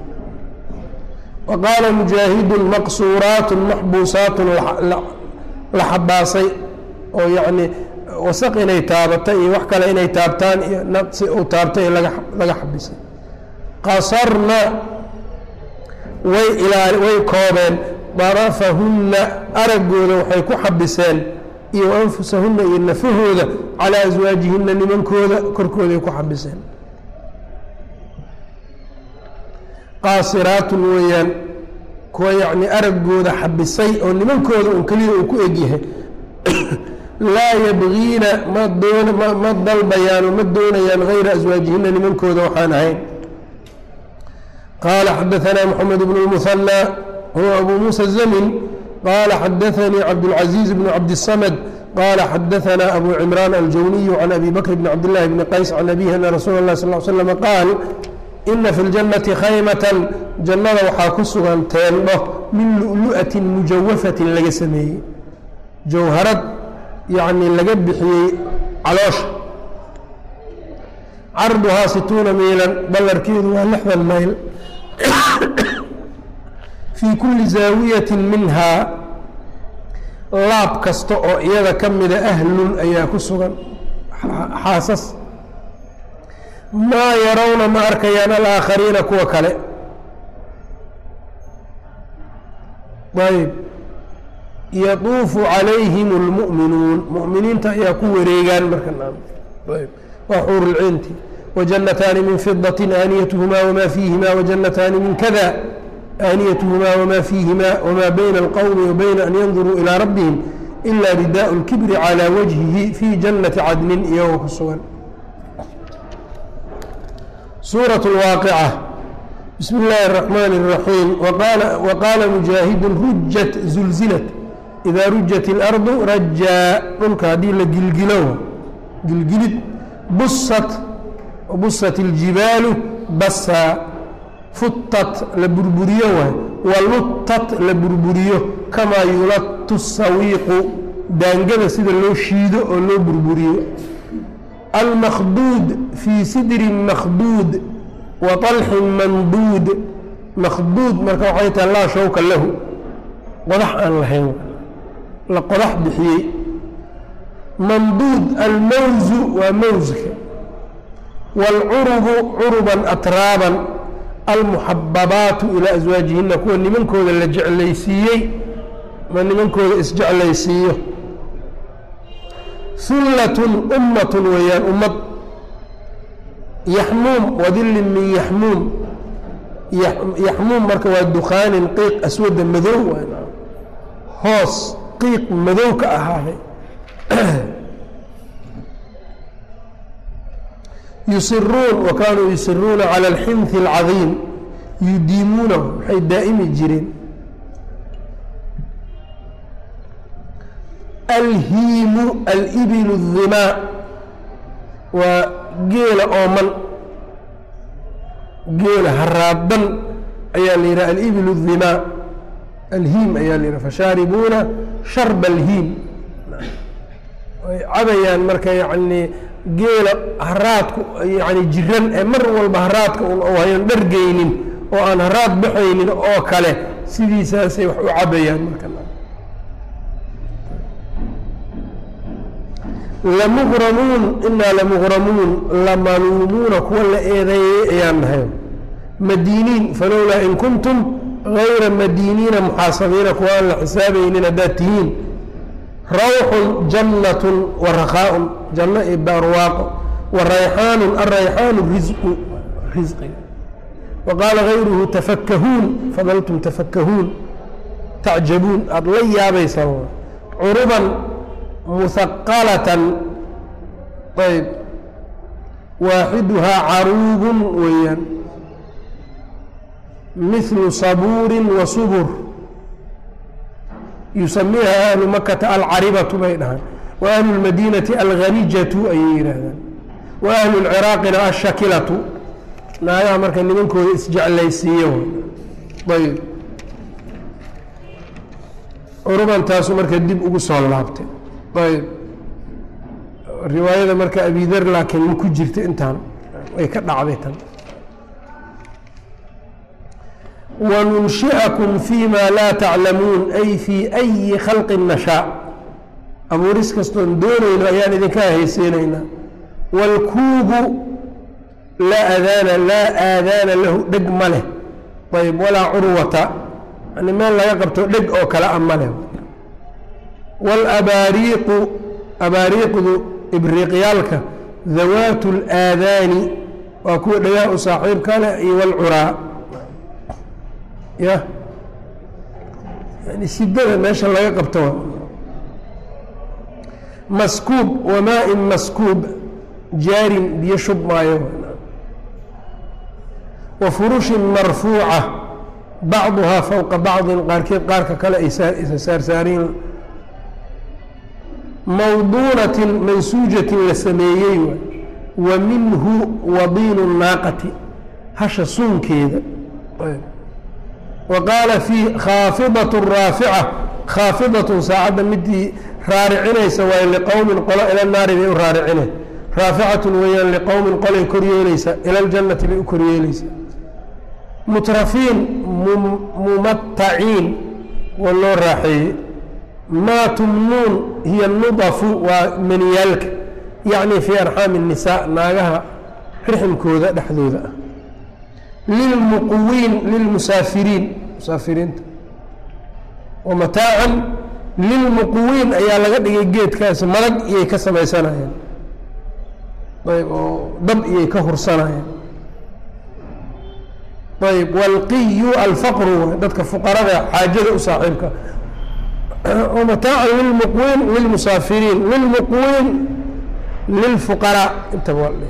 wa qaala mujaahidun maqsuuraatun maxbuusaatun la xabaasay oo yacni wasaq inay taabatay iyo wax kale inay taabtaan iyo naqsi uu taabtay laga laga xabisay qasarna way ilaa way koobeen darafahunna araggooda waxay ku xabiseen iyo anfusahunna iyo nafahooda calaa aswaajihinna nimankooda korkooday ku xabiseen qaasiraatun weeyaan kuwa yacni araggooda xabisay oo nimankooda un keliya uu ku egyahay laa yabgiina ma doon ma dalbayaan oo ma doonayaan hayra aswaajihinna nimankooda waxaan ahayn qaala xadaanaa moxamed bnu lmuhanى huwa abu muusa zamin qaala xadaanii cabdاlcaزiiz bnu cabdiلsamd qaala xadaanaa abu cimraan aljawniyu can abi bakr bni cabdillahi bni qays can abihi ana rasuula اlah sal slm qaal ina fi اljannati khaymatan jannada waxaa ku sugan teendho min lu'lu'atin mujawafatin laga sameeyey jawharad yacni laga bixiyey caloosha carduhaa situuna miilan ballarkeedu waa lixdan mayl fii kulli zaawiyatin minhaa laab kasta oo iyada ka mida ahlun ayaa ku sugan xaasas maa yarawna ma arkayaan alaakhariina kuwa kale ayb yatuufu calayhim اlmu'minuun mu'miniinta ayaa ku wareegaan marka waa xuur lciinti wajannataani min fidaةi aaniyatuhumaa wmaa fiihima wajannataani min kada aaniyatuhumaa wmaa fiihima wmaa bayna اlqowmi wabayna an yanduruu ilىa rabbihim ila ridaء اlkibri calى wajhihi fii jannati cadnin iyagoo ku sugan suuraة اlwaaqica bismi اllaahi الرaxmaan الraxiim waqaala mujaahidu rujat zulzilat idaa rujat اlardu rajaa dhulka haddii la gilgilo gilgilid busat busat اljibaalu basaa futat la burburiyo waay waluttat la burburiyo kamaa yulatu sawiiqu daangada sida loo shiido oo loo burburiyo almakhduud fii sidrin makhduud wa طalxin manduud makhduud marka waxay tahay laa shawka lahu qodax aan lahayn la qodax bixiyey manduud almawzu waa mawska wاlcurubu curuban atraaban almuxababaatu ilaa aswaajihina kuwa nimankooda la jeclaysiiyey ma nimankooda isjeclaysiiyo hullatun ummatun weeyaan ummad yaxmuum wadillin min yaxmuum yaxmuum marka waa dukaanin qiiq aswada madow hoos qiiq madow ka ahaaday yusiruun wa kaanuu yusiruuna cala alxinhi alcadiim yudiimuunahu waxay daa'imi jireen alhiimu alibilu الdimaa waa geela ooman geela haraadan ayaa la yidhaha alibilu الdimaa alhiim ayaa la yidhaha fashaaribuuna sharba alhiim way cabayaan marka yacni geela haraadku yani jiran ee mar walba haraadka un oo hayan dhargeynin oo aan haraad baxaynin oo kale sidiisaasay wax u cabayaan marka lamuqramuun inaa lamuqramuun lamaluumuuna kuwa la eedeeyey ayaan nahay madiiniin falowlaa in kuntum gayra madiiniina muxaasabiina kuwa aan la xisaabaynin haddaad tihiin rawxun jannatun wa rakaaun janno iyo barwaaqo wa rayxaanun arayxaanu risqu risqiga wa qaala gayruhu tafakahuun fadaltum tafakahuun tacjabuun aada la yaabaysaan curuban muhaqalatan ayb waaxiduhaa caruubun weeyaan mihlu sabuurin wa subur yusamiiha ahlu makata alcaribatu bay dhahaan wa ahlu lmadiinati alghanijatu ayay yidhaahdaan wa ahlu lciraaqina ashakilatu naagaha marka nimankooda isjeclaysiiyo ayb curubantaasu marka dib ugu soo laabtay ayb riwaayada marka abidar laakiin ma ku jirta intaan way ka dhacday tan wanunshi'akum fi ma laa taclamuun ay fii ayi khalqin nashaa abuuris kastoon doonayno ayaan idinka haysiinaynaa waalkuubu laa aadaana laa aadaana lahu dheg ma leh ayb walaa curwata yani meel laga qabto dheg oo kale a ma leh waalabaariiqu abaariiqdu ibriiqyaalka dawaatu اlaadaani waa kuwa dhagaha u saaxiibka leh iyo walcuraa ya yani sidada meesha laga qabto maskuub wamaa-in maskuub jaarin biyo shub maayo wa furushin marfuuca bacduhaa fowqa bacdin qaarkeed qaarka kale ay isa saarsaariin mawduunatin mansuujatin la sameeyey waay wa minhu wadiinu naaqati hasha suunkeeda wa qaala fii khaafidatun raafica khaafidatun saacadda midii raaricinaysa waaye liqowmin qolo ila naari bay u raaricine raaficatun weeyaan liqowmin qolay koryeelaysa ila ljannati bay u koryeelaysaa mutrafiin mumataciin waa loo raaxeeyey maa tumnuun hiya nudafu waa maniyaalka yacni fii arxaami الnisaa naagaha riximkooda dhexdooda ah lilmuquwiin lilmusaafiriin musaafiriinta wa mataacan lilmuquwiin ayaa laga dhigay geedkaasi madag iyay ka samaysanayeen ayb oo dab iyay ka hursanayeen ayb wاlqiyu alfaqru dadka fuqarada xaajada u saaxiibka mataacan lilmuqwiin lilmusaafiriin lilmuqwiin lilfuqaraa intaba waa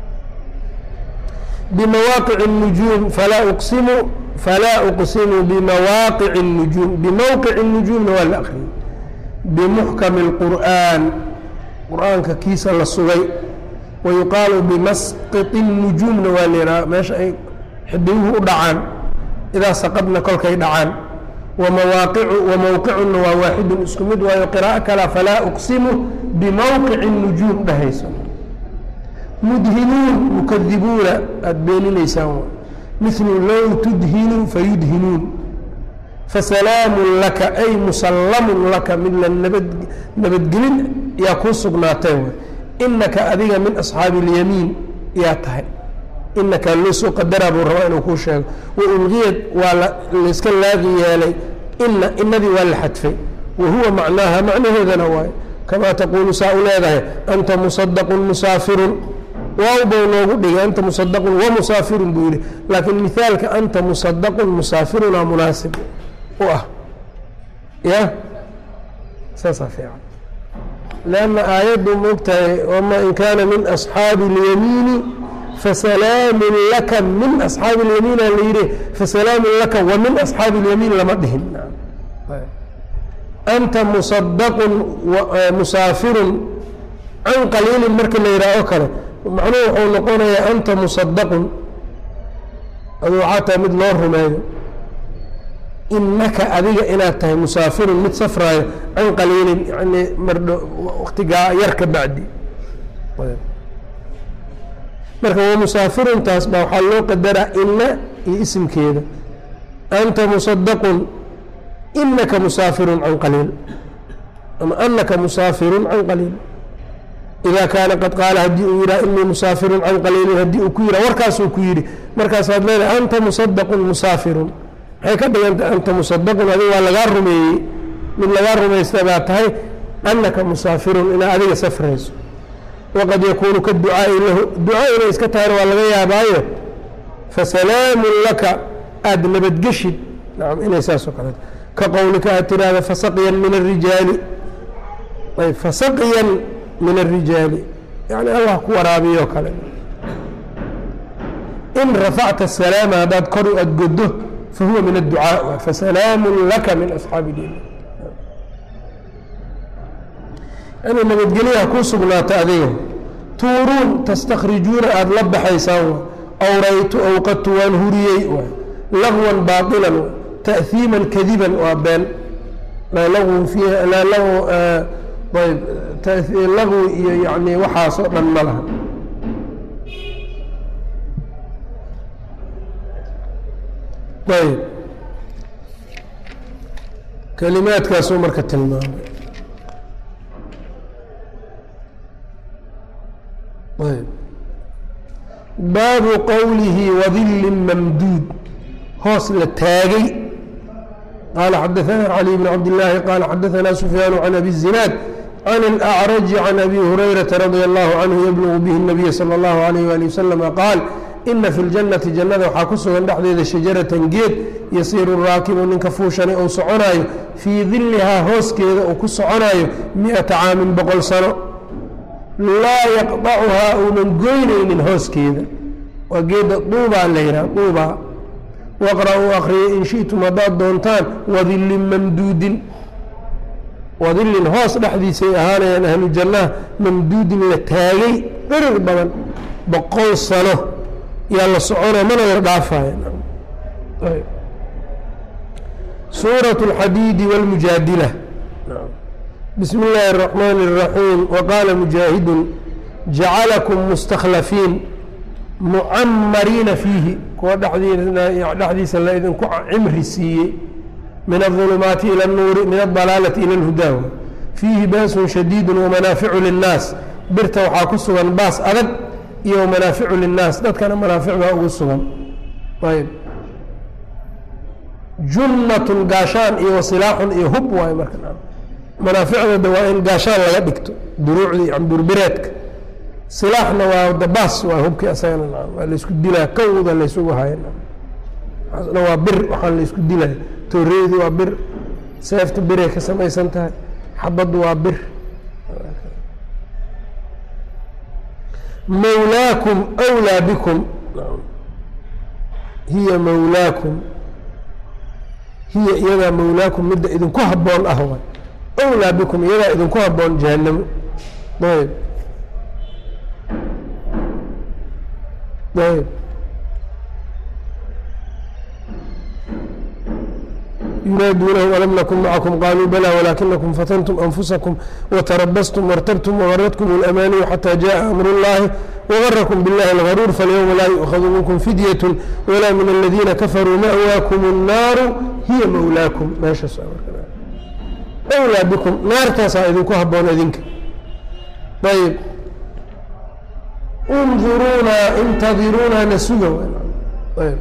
bimawaaqic الnujuum falaa uqsimu falaa uqsimu bimawaaqic الnujuum bimowqic الnujuumna waa la akriyey bimuxkami اlqur'an qur'aanka kiisa la sugay wayuqaalu bimasqiti الnujuumna waa layihaha meesha ay xidiguhu u dhacaan idaa saqadna kolkay dhacaan wamawaaqicu wamowqicuna waa waaxidun isku mid waayo qiraa'o kala falaa uqsimu bimowqici الnujuum dhahayso mudhinuun mukadibuuna aada beeninaysaan milu low tudhinuu fayudhinuun fasalaamun laka ay musallamun laka mid la nabad nabadgelin yaa kuu sugnaatay way inaka adiga min asxaabi اlyamiin yaa tahay inakaa loo soo qadaraa buu rabaa inuu kuu sheego wa ulqiyad waa layska laaqi yeelay ina inadii waa la xadfay wa huwa macnaaha macnaheedana waayo kamaa taquulu saa u leedahay anta musadaqun musaafirun waaw bau noogu dhigay anta musadaqun wa musaafirun buu yihi laakiin mihaalka anta musadaqun musaafirunaa munaasib u ah ya saasaa fiican lanna aayaddu moogtahay wama in kaana min asxaabi اlyamiini fasalaamun laka min asxaabi اlyamiina la yihi fasalaamun laka wa min asxaabi اlyamiin lama dhihin anta musadaqun musaafirun can qaliilin marka la yidhaah oo kale macnuhu wuxuu noqonayaa anta musadaqun aduu waxaa tahay mid loo rumeeyo inaka adiga inaad tahay musaafirun mid safraayo can qaliilin yani mardho waktigaa yar ka bacdi marka waa musaafiruntaas baa waxaa loo qadaraa ina iyo isimkeeda anta musadaqun inaka musaafirun can qaliil ama anaka musaafirun can qaliil ida kaana qad qaala haddii uu yidhaha inii musaafirun can qaliilin haddii uu ku yidhah warkaasuu ku yidhi markaasaad leedahay anta musadaqun musaafirun maxay ka dhigantay anta musadaqun adiga waa lagaa rumeeyey mid lagaa rumaysta baa tahay anaka musaafirun inaa adiga safrayso waqad yakuunu ka ducaai lahu duca inay iska tahayna waa laga yaabaayo fasalaamun laka aada nabadgeshid nacam inay saasoo kaleeto ka qowlika aad tiraahda fasaqyan min arijaali ayb fasaqyan min arijaali yani allah ku waraabiyo kale in rafacta salaama haddaad kor aad goddo fahuwa min adducaa fasalaamun laka min asxaabi diin yani nabadgelyaha kuu sugnaata adiga tuuruun tastakrijuuna aada la baxaysaan awraytu awqadtu waan huriyey lagwan baailan ta'hiiman kadiban waa been laa lagwun fiiha laa lag ayb lagwi iyo yani waxaasoo dhan ma laha ayb kalimaadkaasuu marka tilmaamay ayb baabu qowlihi wadilin mamduud hoos la taagay qaala xadaثana cali bn cabd illaahi qaala xadaثana sufyaan can abi الzinaad can اlأcraji can abi hurayrata radi allahu canhu yablugu bihi الnabiy salى اllahu alayh ali wasalama qaal ina fi ljannati jannada waxaa ku sugan dhexdeeda shajaratan geed yasiiru raakibu ninka fuushanay ou soconaayo fii dilihaa hooskeeda uu ku soconaayo mi-ata caamin boqol sano laa yaqdacuhaa uunan goynaynin hooskeeda waa geedda duubaa la yidhaha duubaa waqra-uu akriya in shi'tum haddaad doontaan wadillin mamduudin wadillin hoos dhexdiisay ahaanayaan ahlu jannaha mamduudin la taagay dhirir badan boqol sano yaa la soconaya mana la dhaafaya suuraة اlxadiidi wاlmujaadila bismi اllaahi الرaxmaan الraxiim waqaala mujaahidu jacalakum mustakhlafiin mucamariina fiihi kuwa dhexdiisa la idinku cimri siiyey min الظulumaati ilى الnuuri min الضalaalati ilى اlhudaa fiihi baasun shadiidu wamanaaficu linnaas birta waxaa ku sugan baas adag iyo manaaficu linnaas dadkana manaafic baa ugu sugan ayb junnatun gaashaan iyo wasilaaxun iyo hub waayo marka manaaficdooda waa in gaashaan laga dhigto duruucdii camburbireedka silaaxna waa dabaas waa hubkii asagana waa laysku dilaa kawda laysugu haya na waa bir waxaa laysku dilaya tooreedu waa bir seefta biray ka samaysan tahay xabaddu waa bir mawlaakum wlaa bikum hiya mawlaakum hiya iyadaa mawlaakum midda idinku habboon ah waay wlaa bikum iyadaa idinku habboon jahanamo ayb ayb yunaaduunahum alam nakun macakum qaaluu balaa walaakinakum fatantum anfusakum watarabastum wartabtum wagaradkum اlamaaniyu xataa jaءa amru اllahi wagarakum biاllahi اlgaruur falyowma laa yu'khadu minkum fidyat walaa min aladiina kafaruu ma'waakum الnaaru hiya mawlaakum meeshaas wlaa bikum naartaasaa idinku haboon idinka ayb unduruuna intadiruuna nasuga ayb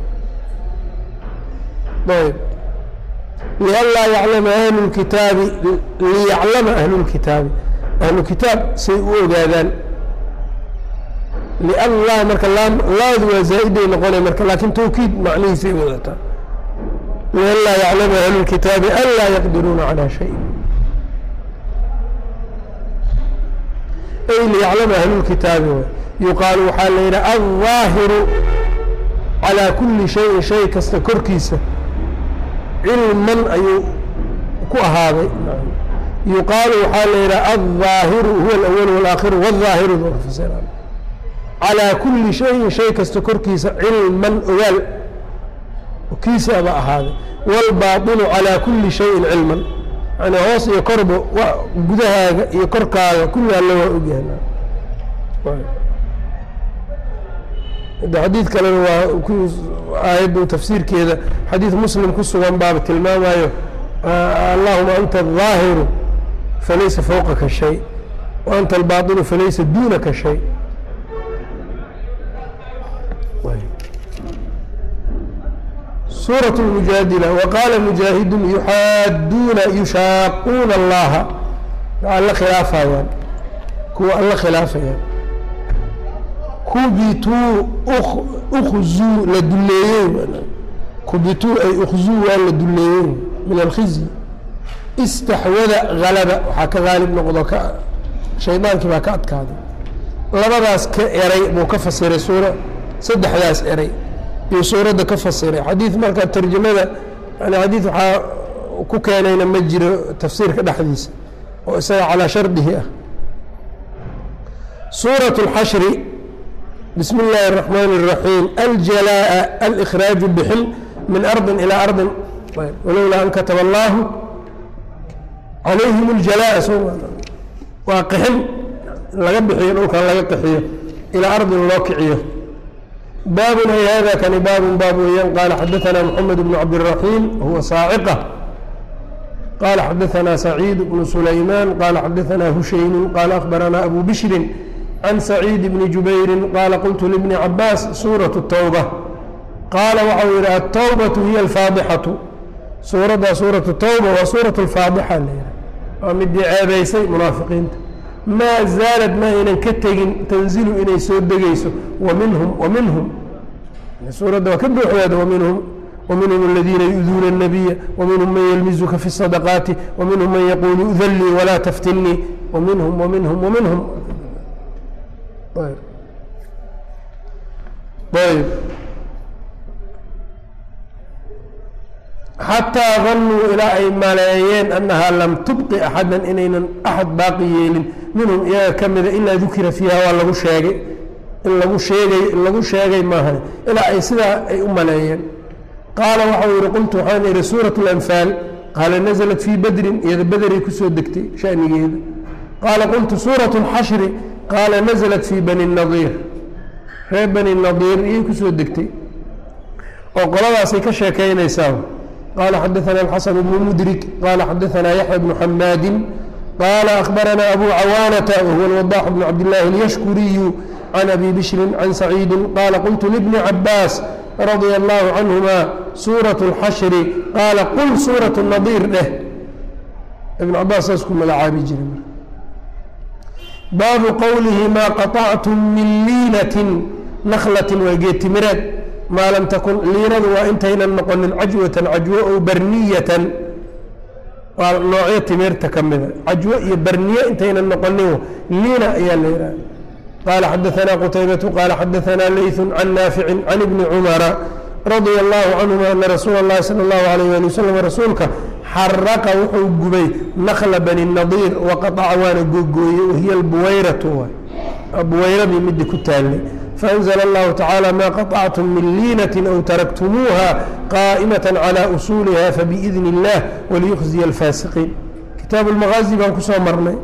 ayb lianlaa yaclama ahlu lkitaabi liyaclama ahlu lkitaabi ahlu kitaab say u ogaadaan lianlaa marka laadu waa zaa-iday noqonay marka laakiin tawkiid macnihiisay wadataa lianlaa yaclama ahlu lkitaabi anlaa yaqdiruuna calaa shayin ay liyaclama ahlu lkitaabi yuqaalu waxaa la yidhaha aldaahiru calaa kulli shayin shay kasta korkiisa cilman ayuu ku ahaaday yuqaalu waxaa la yidhaha aldaahiru huwa alawal walaakhiru wاlظaahiru calىa kuli shayin shay kasta korkiisa cilman ogaal kiisaaba ahaaday wاlbaaطinu calىa kuli shayin cilman yani hoos iyo korba gudahaaga iyo korkaaga kulli alla waa ogyahay xadiid kalena waa aayaddu tafsiirkeeda xadiid muslim ku sugan baaba tilmaamayo allahuma anta الظaahiru falaysa fawqaka shay wa anta albaaطinu falaysa duunaka shay suuraة الmujaadila waqaala mujaahidu yuxaaduuna yushaaquuna allaha alla khilaafayaan kuwa alla khilaafayaan kubituu ukzuu la duleeyey kubituu ay ukzuu waa la duleeyey min alkhizyi istaxwada halaba waxaa ka haalib noqdo ka shaydaankii baa ka adkaaday labadaas ka eray buu ka fasiray suura saddexdaas eray iyo suuradda ka fasiray xadiid marka tarjamada yani xadiid waxaa ku keenayna ma jiro tafsiirka dhexdiisa oo isaga calaa shardihi ah suuraة اlxashri bismi اllahi الرaxmaan الraxiim aljalaaءa alإkhraaju bixin min ardi ilaa ardin walowlaa an kataba allahu calayhim اljalaaءa so waa qixin laga bixiyo dhulkan laga qixiyo ilaa ardin loo kiciyo baabun ay hada kani baabun baab weeyaan qaala xadaثana mxamed bn cabdالraxiim huwa saaciqa qala xadaثna سacيid بن سulayman qala xadaثna hushaynu qala أخbarana abu bishri can سacيid bni jubayri qala qultu lbni cabaas suuraة الtowbة qaala waxau yihi الtowbaة hiy اlfaadixaةu suuradda suuraة الtowba waa suuraة اlfaadixa la yiha waa midii ceebaysay munaafiqiinta maa zaalad ma aynan ka tegin tanzilu inay soo degayso waminhum waminhum suuradda waa ka buuxdeeda waminhum ومنهم الذين يؤذون النبي ومنهم من يلمزك في الصدقات ومنهم من يقول أذن لي ولا تفتني ومنهم ومنهم ومنهم طيب طيب حتى ظنوا إلى أي ملايين أنها لم تبقي أحدا إنينا أحد باقي يلين منهم إياه كمذا إلا ذكر فيها ولا شيء إلا شيء إلا شيء ما هي إلى أي سلا أي ملايين qaala waxau yihi qultu waxaan ihi suuraة اlanfaal qaala naزlat fii badrin iyada bederay kusoo degtay shanigeeda qaala qultu suuraة اlxashri qaala naزlat fii bani nadiir reer bani nadiir iyay kusoo degtay oo qoladaasay ka sheekaynaysaa qaala xadaثana اlxasan bnu mudrik qaala xadaثana yaxya bnu xamaadi qaala akhbarana abu cawaanata wahuwa اlwadax bnu cabdillaahi اlyashkuriyu can abi bishri can saciidi qaala qultu libni cabaas radia allahu canhuma suuraة اlxashri qaala qul suuraة nadiir dheh ibn cabaas saas ku magacaabi jiray marka baabu qowlihi maa qaطactum min liinatin naklatin waa geetimireed maa lam takun liinadu waa intaynan noqonin cajwatan cajwo ow barniyatan waa noocyo timirta ka mida cajwo iyo barniye intaynan noqonin liina ayaa la yidhaha qال xdثna qتyبة qال xdثna lyث عن ناaفع عن بن cمر رضي الله عنهma أن رsuuل الlahi slى الlه عليه aلي وsلم rasuulka xarqa wuxuu gubay نkla bني النaضيr وqطca waana googooye wahiy اbuwayraة buwayradii midi ku taalay فأنزل الlه taعالى ma qaطcتm min liinaة أو تaraktmuuha qائmaة عlى أصuلha fبإذن الlah وlيخزي الفاsiقين kitaaب المغازي baan kusoo marnay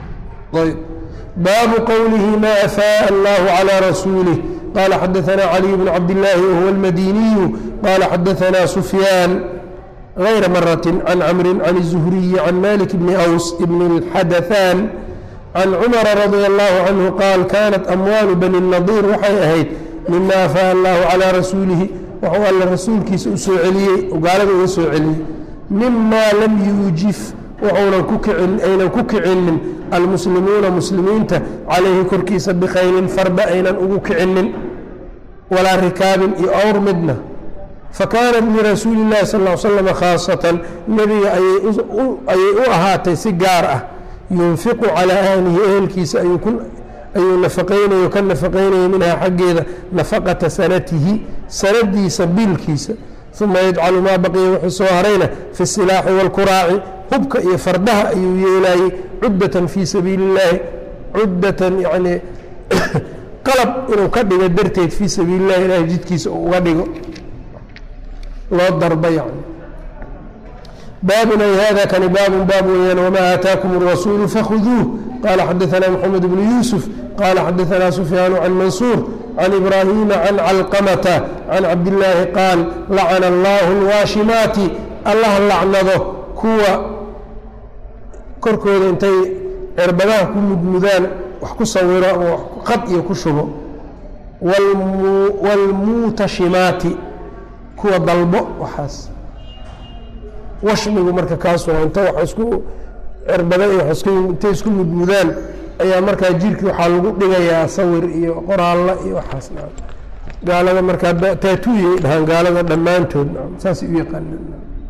baabu qowlihi ma afaaء اllah عlى rasuulih qala xadaثna caliي bn cabdالlahi whuwa اlmadiniyu qala xadaثna sufyaan غayra maraة can camri can الزhriyi can malik bni أws bn اlxadaثan can cumara radي اllahu canhu qaal kanat amwaalu bani الnadir waxay ahayd mima afaaء allahu calى rasuulihi waxuu alla rasuulkiisa u soo celiyey gaalada uga soo celiyey mima lam yuujif wuxuunan ku kicin aynan ku kicinin almuslimuuna muslimiinta calayhi korkiisa bikhaylin farda aynan ugu kicinin walaa rikaabin iyo awr midna fakaanat lirasuuli اllahi sal ll slam khaasatan nebiga ayay u ahaatay si gaar ah yunfiqu calaa ahlihi ehelkiisa ayuu nafaqaynayo ka nafaqaynaya minhaa xaggeeda nafaqata sanatihi sanadiisa biilkiisa uma yajcalu maa baqiya wuxuu soo harayna fi silaaxi wاlkuraaci hubka iyo fardaha ayuu yeelayey cuddatan fii sabiili illaahi cuddatan yacni qalab inuu ka dhigo darteed fii sabiili illahi ilahay jidkiisa uu uga dhigo loo darba yani baabun ay hada kani baabun baab weeyaan wamaa aataakum الrasuulu fakhuduuh qala xadaثana mxamed bnu yuusuf qala xadaثana sufyaanu can mansuur can ibraahima can calqamata can cabdillaahi qaal lacana allahu اlwaashimaati allah lacnado kuwa korkooda intay cirbadaha ku mudmudaan wax ku sawiro ama qad iyo ku shubo wاlmuutashimaati kuwa dalbo waxaas washmigu marka kaasuna inta wax isku cirbada iyo wax isku intay isku mudmudaan ayaa markaa jirkii waxaa lagu dhigayaa sawir iyo qoraalla iyo waxaas na gaalada markaa taatuuyay dhahaan gaalada dhammaantood saasay u yaqaaneen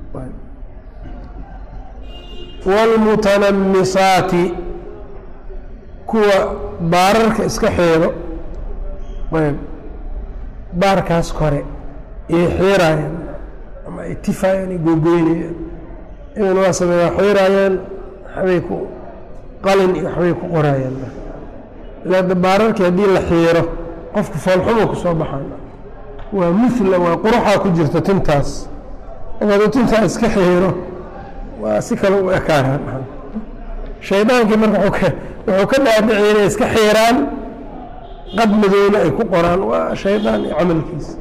wاlmutanamisaati kuwa baararka iska xeedo ayb baarkaas kore iyay xiiraayaan ama ay tifaayaan ay googoynayaan idan waa sameeyaa xiiraayaan waxbay ku qalin iyo waxbay ku qoraayaan ilaada baararkii haddii la xiiro qofku foolxumo ku soo baxaan waa mula waa quruxaa ku jirta tintaas hadduu tintaa iska xiiro waa si kale u ekaanaan shaydaankii marka wuxuu ka dhaadhiciyay inay iska xiiraan qad madowna ay ku qoraan waa shaydaan iyo camalkiisa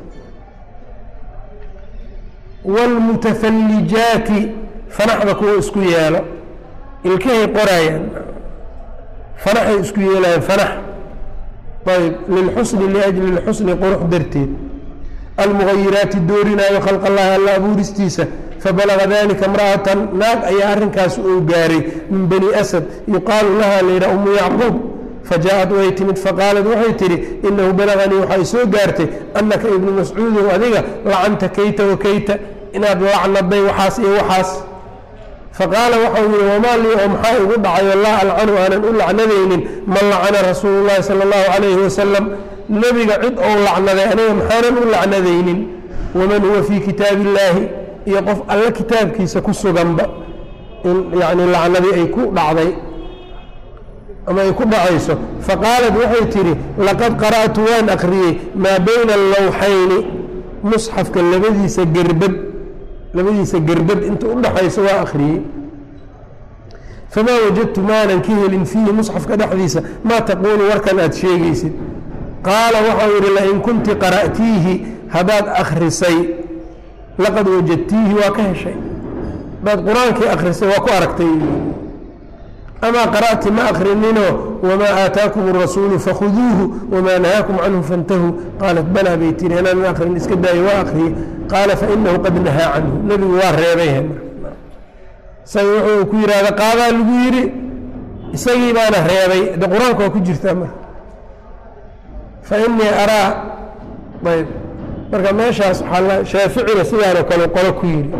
wاlmutafallijaati fanaxda kuwa isku yeelo ilkahay qoraayaan fanaxay isku yeelayaan fanax ayb lilxusni liajli اlxusni qurux darteed almugayiraati doorinaayo khalq allahi alla abuuristiisa fabalaga dalika imra'atan naag ayaa arrinkaas uu gaaray min bani asad yuqaalu laha layidhaha umu yacquub fajaءat way timid faqaalat waxay tidhi inahu balaganii waxay soo gaartay annaka ibnu mascuudow adiga lacanta kayta wa kayta inaad lacnaday waxaas iyo waxaas faqaala waxau yihi wamaa lii oo maxaa igu dhacayo laa alcanu aanan u lacnadaynin man lacana rasuulu llahi sala allahu calayhi wasalam nebiga cid ou lacnaday aniga maxaanan u lacnadaynin waman huwa fii kitaabi illaahi iyo qof alle kitaabkiisa ku suganba in yani lacnadii ay ku dhacday ama ay ku dhacayso faqaalat waxay tidhi laqad qara'tu waan akriyey maa bayna allawxayni musxafka labadiisa gerbad labadiisa gerbad inta u dhaxaysa waa akhriyey famaa wajadtu maanan ka helin fiihi musxafka dhexdiisa maa taquulu warkan aad sheegaysid qaala waxau yidhi lain kunti qara'tiihi haddaad akhrisay laqad wajadtiihi waa ka heshay haddaad qur-aankii akhrisay waa ku aragtay amaa qara'ti ma akrininoo wamaa aataakum الrasuulu fakhuduuhu wamaa nahaakum canhu faاntahuu qaalat balaa bay tiri inaanan akrin iska daayo waa akriyey qaala fainahu qad nahaa canhu nebigu waa reebay isaga wuxuu ku yidhahda qaadaa lagu yidhi isagii baana reebay de qur-aanka waa ku jirtaa marka fainii araa ayb marka meeshaas waaa shaaficina sidaanoo kale qolo ku yidhi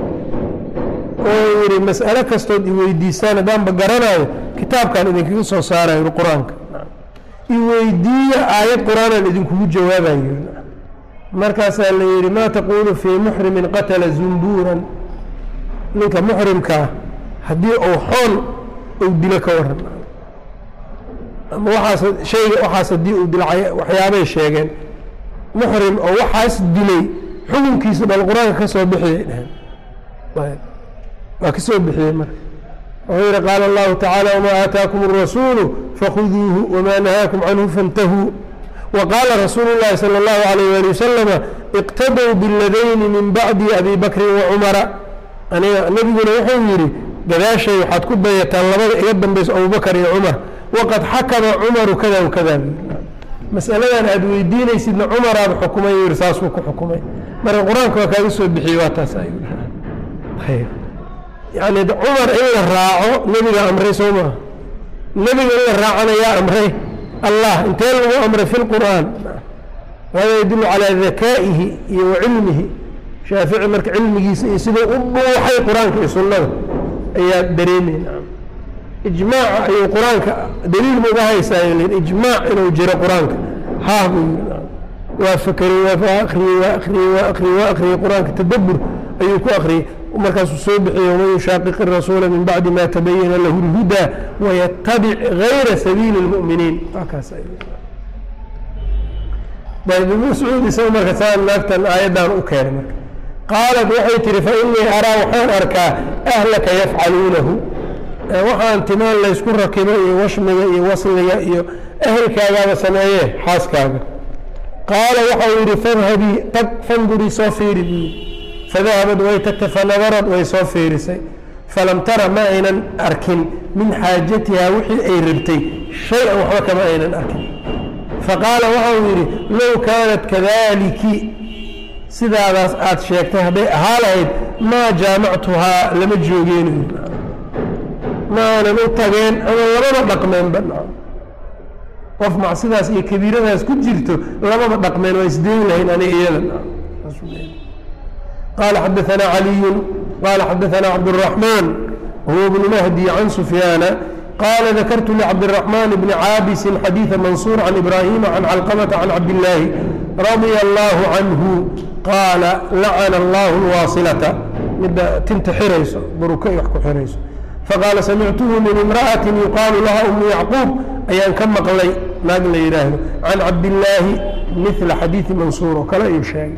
oo yidhi mas'alo kastood iweydiisaan haddaanba garanayo kitaabkan idinkaga soo saarayo qur-aanka iweydiiya aayad qur-aanaan idinkugu jawaabayo markaasaa la yidhi maa taquulu fii muxrimin qatala zumbuuran ninka muxrimkaa haddii uu xoon uu dilo ka waran ama waaas hayga waxaas haddii uu dilo waxyaabay sheegeen muxrim oo waxaas dilay xukunkiisa bal qur-aanka ka soo bixiyay dheheen waa ka soo bixiyey marka wuxuu yihi qaala allahu tacaala wamaa aataakum الrasuulu fakhuduuhu wamaa nahaakum canhu faاntahuu waqaala rasuulu اllahi salى اllahu alayh ali wasalama iqtadow biladayni min bacdi abi bakrin wacumara aniga nebiguna wuxuu yidhi gadaashay waxaad ku dayataan labada iga dambayso abubakar iyo cumar waqad xakama cumaru kada wakada masaladan aada weydiinaysidna cumaraad xukumay yidhi saasuu ku xukumay marka qur-aanka waa kaaga soo bixiyey waa taas yani cumar in la raaco nebiga amray soo maa nebiga in la raacana yaa amray allah intee lagu amray fi lqur'aan hada yadulu calaa dakaa'ihi iyo wa cilmihi shaafici marka cilmigiisa iyo siduu u dhuuxay qur-aanka iyo sunnada ayaa dareemayna ijmaaca ayuu qur-aanka daliil ma uga haysaayo ijmaac inuu jiro qur-aanka haa buu yiri waa fakerey waa akriyey waa akriyey waa akriyey waa akriyey qur-aanka tadabur ayuu ku akriyey markaasuu soo bixiye waman yushaaqiqi rasuula min bacdi ma tabayana lahu اlhudaa wayatabic gayra sabiili اlmu'miniin kaas ibn mascuud isaga marka saan naagtan aayaddan u keenay marka qaalat waxay tihi fainii araa waxaan arkaa ahlaka yafcaluunahu waxaan timaan laysku rakibo iyo washmiga iyo wasliga iyo ehelkaagaaba sameeyee xaaskaaga qaala waxau yidhi fadhabii tag fandurii soo fiiri buyi fadahabad way tagtay fanadarad way soo fiirisay falam tara ma aynan arkin min xaajatihaa wixii ay rabtay shay-an waxba kama aynan arkin faqaala waxau yidhi low kaanat kadaliki sidaadaas aada sheegtay hadday ahaa lahayd maa jaamactuhaa lama joogeen ma aanan u tageen ama lamaba dhaqmeenba qof macsidaas iyo kabiiradaas ku jirto lamaba dhaqmeen waa isdeyn lahayn aniga iyada qaala xadaanaa caliyun qaala xadaanaa cabdالraxmaan huwa bnu mahdi can sufyaana qaala dakartu licabdالraxmaan bni caabisin xadiiثa mansuur can ibraahima can calqamata can cabdillaahi radia allahu canhu qaala lacana allahu lwaasilata midda tinta xirayso buruka wax ku xirayso faqaala samictuhu min imra'atin yuqaalu laha umu yacquub ayaan ka maqlay naag la yidhaahdo can cabdillaahi mila xadiidi mansuur oo kale ayuu sheegay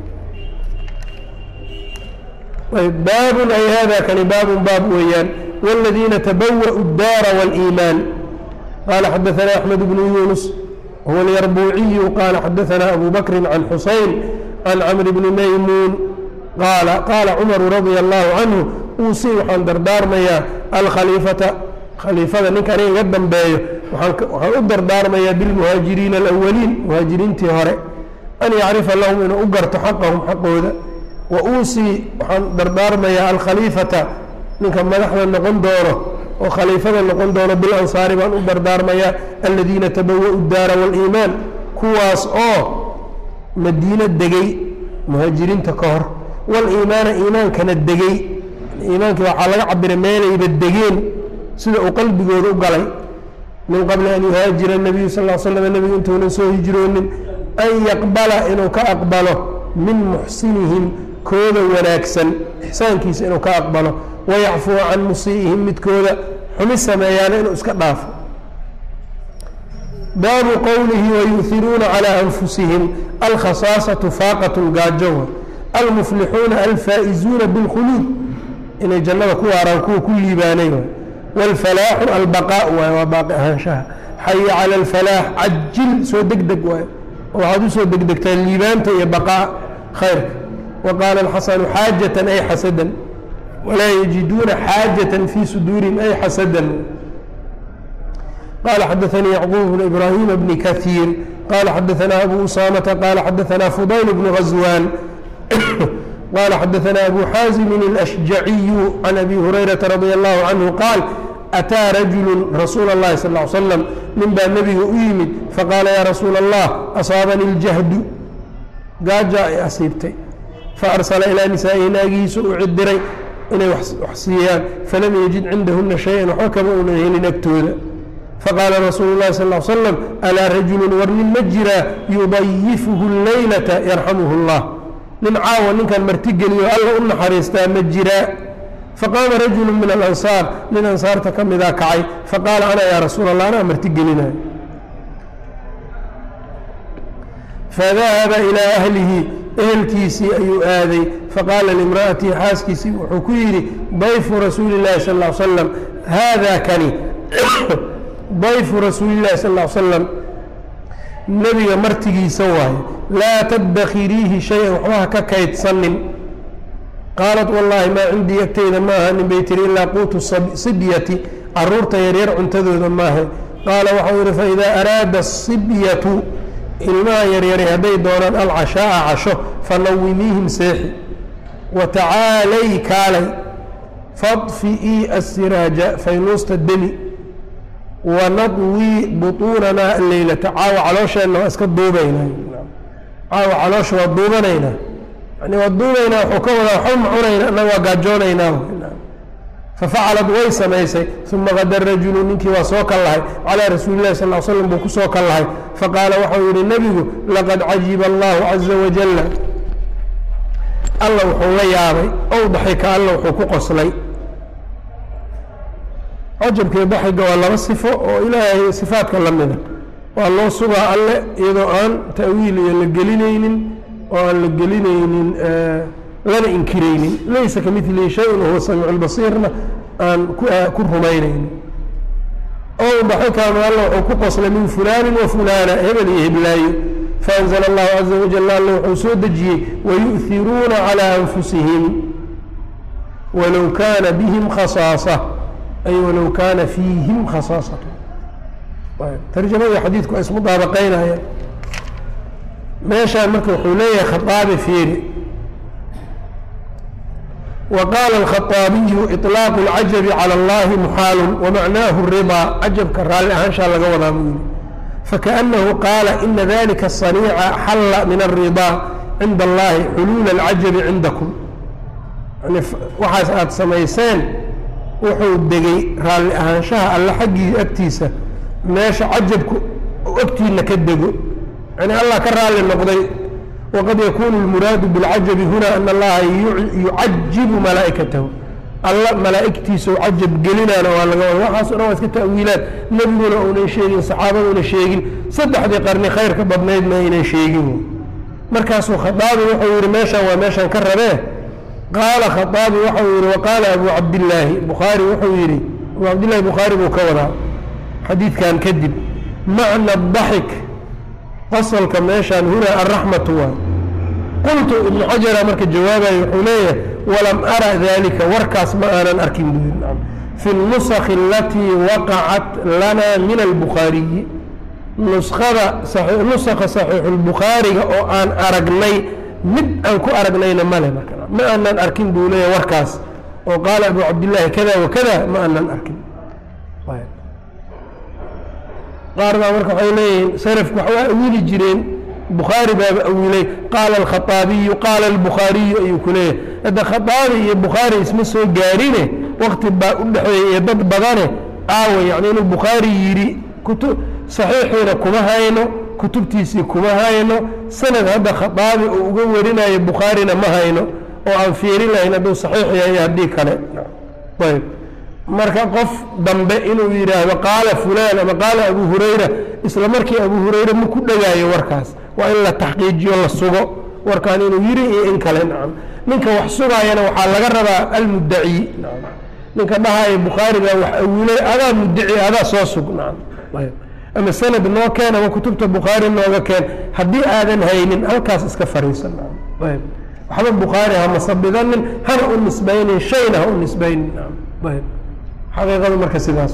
baabun ay hada kani baabun baab weeyaan wاladiina tabawa'u اdaara wاliimaan qala xadaثana axmed bnu yunus huwa اlyarbuuciyu qala xadaثana abu bakri can xusayn can camr bni maymuun qaala qaala cumaru radia allahu canhu uusi waxaan dardaarmayaa alkhaliifata khaliifada ninka aniga iga dambeeyo waxaan u dardaarmayaa bilmuhaajiriina alawaliin muhaajiriintii hore an yacrifa lahum inuu u garto xaqahum xaqooda wa uusii waxaan dardaarmayaa alkhaliifata ninka madaxda noqon doono oo khaliifada noqon doono bilansaari baan u dardaarmayaa aladiina tabawa'u daara waaliimaan kuwaas oo madiino degay muhaajiriinta ka hor waliimaana iimaankana degay iimaankii waxaa laga cabiray meelayba degeen sida uu qalbigooda u galay min qabli an yuhaajira nabiyu sal l slam nebigu intuunan soo hijroonin an yaqbala inuu ka aqbalo min muxsinihim kooda wanaagsan ixsaankiisa inuu ka aqbalo wayacfuwa can musii'ihim midkooda xumi sameeyaana inuu iska dhaafo baabu qowlihi wayuhiruuna calىa anfusihim alkhasaasatu faaqatun gaajowa almuflixuuna alfaa'izuuna bilkhuluud inay jannada ku waaraan kuwa ku liibaanay waay wاlfalaaxu albaqaa waay waa baaqi ahaanshaha xaya cala alfalaax cajil soo deg deg waay waxaad usoo degdegtaa liibaanta iyo baqaa khayrka wa qaala alxasanu xaajatan ay xasadan walaa yajiduuna xaajatan fii suduurihim ay xasadan qala xadaanii yacquub bnu ibraahima bni kaiir qala xadaanaa abu usaamata qala xadaanaa fudayl bnu gaswaan qala xadaanaa abu xaasimin alashjaciyu can abi hurayrata radia allahu canhu qaal ataa rajulu rasuula اllahi sal ly slam nin baa nebiga u yimid faqaala yaa rasuula allah asaabani اljahdu gaaja ay asiibtay faarsala ilaa nisaa'ihi naagihiisa u cidiray inay wax siiyaan falam yajid cindahuna shay-an waxba kama uunan helin agtooda faqaala rasuulu اllahi sal ly slam alaa rajulu war nin ma jiraa yudayifuhu اleylata yarxamuhu اllah nin caawa ninkan martigeliyo alla u naxariistaa ma jiraa faqaama rajulu min alansaar nin ansaarta ka midaa kacay faqaala ana yaa rasuul allah anaa martigelinayo fadahaba ilaa ahlihi ehelkiisii ayuu aaday faqaala limra'atihi xaaskiisii wuxuu ku yidhi dayfu rasuuli اllahi sal ly slam haada kani dayfu rasuuli اllahi sal ly slam nebiga martigiisa waaye laa tadakiriihi shay-an waxba ha ka kaydsanin qaalat wallaahi maa cindii agteyda ma ahanin bay tiri ilaa quutu sibyati caruurta yaryar cuntadooda maaha qaala waxau yihi faidaa araada asibyatu ilmaha yaryari hadday doonaan alcashaa'a casho fanawimiihim seexi wa tacaalay kaalay fadfi'ii assiraaja faynuusta demi wanadwii butuunanaa alleylata caawa caloosheenna waa iska duubaynaa caawa caloosha waa duubanaynaa yani waa duubaynaa wuxuu ka wadaa waxba ma cunayna annaga waa gaajoonaynaa fafacalad way samaysay uma qada rajulu ninkii waa soo kal lahay calaa rasuuli lahi sal l slam buu ku soo kal lahay faqaala waxau yihi nebigu laqad cajiba allahu caza wajalla alla wuxuu la yaabay ow daxika alla wuxuu ku qoslay cajabkii daxiga waa laba sifo oo ilaahay sifaadka la mida waa loo sugaa alle iyadoo aan ta'wiil iyo la gelinaynin oo aan la gelinaynin lana inkiraynin laysa ka milihi shay-un wahuwa samiicu lbasiirna aan ku rumaynaynin ow daxikaanu alla wuxuu ku qoslay min fulaanin wa fulaana hebel iyo heblaayo faanzla allahu caza wajal alla wuxuu soo dejiyey wayu'hiruuna calaa anfusihim walow kaana bihim khasaasa ay walow kaana fiihim khasaasatu tarjamadii xadiidku waa ismudaabaqaynaya meeshaan marka wuxuu leeyahay khaaabi fiiri وqاl الkhaطاabiyu iطlaaq الcajabi calى اllahi muxaalu wamacnaahu الriضaa cajabka raalli ahaanshaa laga wadaa buu yihi fakaأnahu qaala ina dalika الصaنيica xalla min الriضaa cinda اllahi xuluul الcajabi cindakum yani waxaas aada samayseen wuxuu degay raalli ahaanshaha alle xaggii agtiisa meesha cajabku agtiina ka dego yani allah ka raalli noqday wqad yakunu اlmuraadu biاlcajabi huna ana allaha yucajibu malaa'ikatahu alla malaa'igtiisa cajab gelinaana waa laga wada waxaaso dhan waa iska ta'wiilaan nebiguna uunan sheegin saxaabaduna sheegin saddexdii qarni khayrka badnaydna aynan sheegin markaasuu khaaabi wuxuu yihi meeshaan waa meeshaan ka rabee qaala khaaabi waxau yihi waqaala abu cabdillaahi bukhaari wuxuu yihi abu cabdillahi bukhaari buu ka wadaa xadiidkan kadib macna daxik fasalka meeshaan hunaa alraxmatu waay qultu ibnu xajara marka jawaabayo wuxuu leeyahay walam ara dalika warkaas ma aanan arkin buu yiri fi nusakhi alatii waqacat lana min albukhaariyi nuskada nusakha saxiixulbukhaariga oo aan aragnay mid aan ku aragnayna male marka ma aanan arkin buu leeyahay warkaas oo qaala abu cabdillaahi kada wakada ma aanan arkin qaar baa marka waxay leeyihiin salafku waxbaa awili jireen bukhaari baaba awilay qaala alkhaaabiyu qaala albukhaariyu ayuu ku leeyahay hadda khaaabi iyo bukhaari isma soo gaarine wakti baa u dhexeeya iyo dad badane aawa yani inuu bukhaari yidhi kutu saxiixiina kuma hayno kutubtiisii kuma hayno sanad hadda khaaabi uu uga warinayo bukhaarina ma hayno oo aan fiirin lahayn hadduu saxiix yahay haddii kale ayb marka qof dambe inuu yidhaahdo qaala fulaan ama qaala abu hurayra isla markii abu hurayre ma ku dhegaayo warkaas waa in la taxqiijiyo la sugo warkaan inuu yiri iyo in kale nacam ninka wax sugaayana waxaa laga rabaa almuddaci ninka dhahaayo bukhaari baa wax awilay adaa muddaci adaa soo sug nacam ama sanad noo keen ama kutubta bukhaari nooga keen haddii aadan haynin halkaas iska fariisan nacam ayb waxba bukhaari hama sabidanin hana u nisbaynin shayna ha u nisbaynin nacam ayb xaqiiqadu marka sidaas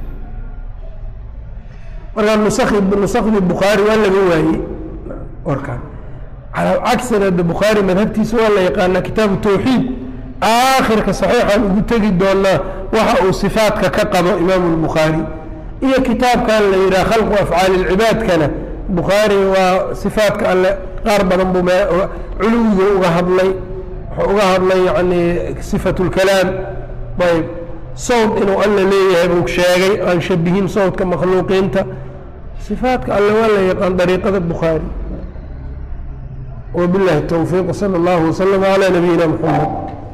markaa nusakhdii bukhaari waa laga waayey warkaan calaa cagsina de bukhaari madhabtiisa waa la yaqaanaa kitaabu tawxiid aakhirka saxiixaan ugu tegi doonaa waxa uu sifaadka ka qabo imaamu lbukhaari iyo kitaabkan la yidhaha khalqu afcaali lcibaadkana bukhaari waa sifaadka alle qaar badan buu culuwiga uga hadlay wuxuu uga hadlay yani sifat lkalaam ayb sawd inuu alla leeyahay buu sheegay aan shabihin sawdka makhluuqiinta sifaadka alle waa la yaqaan dariiqada bukhaari wabillahi towfiiq sala allahu waslama calaa nabiyina muxamed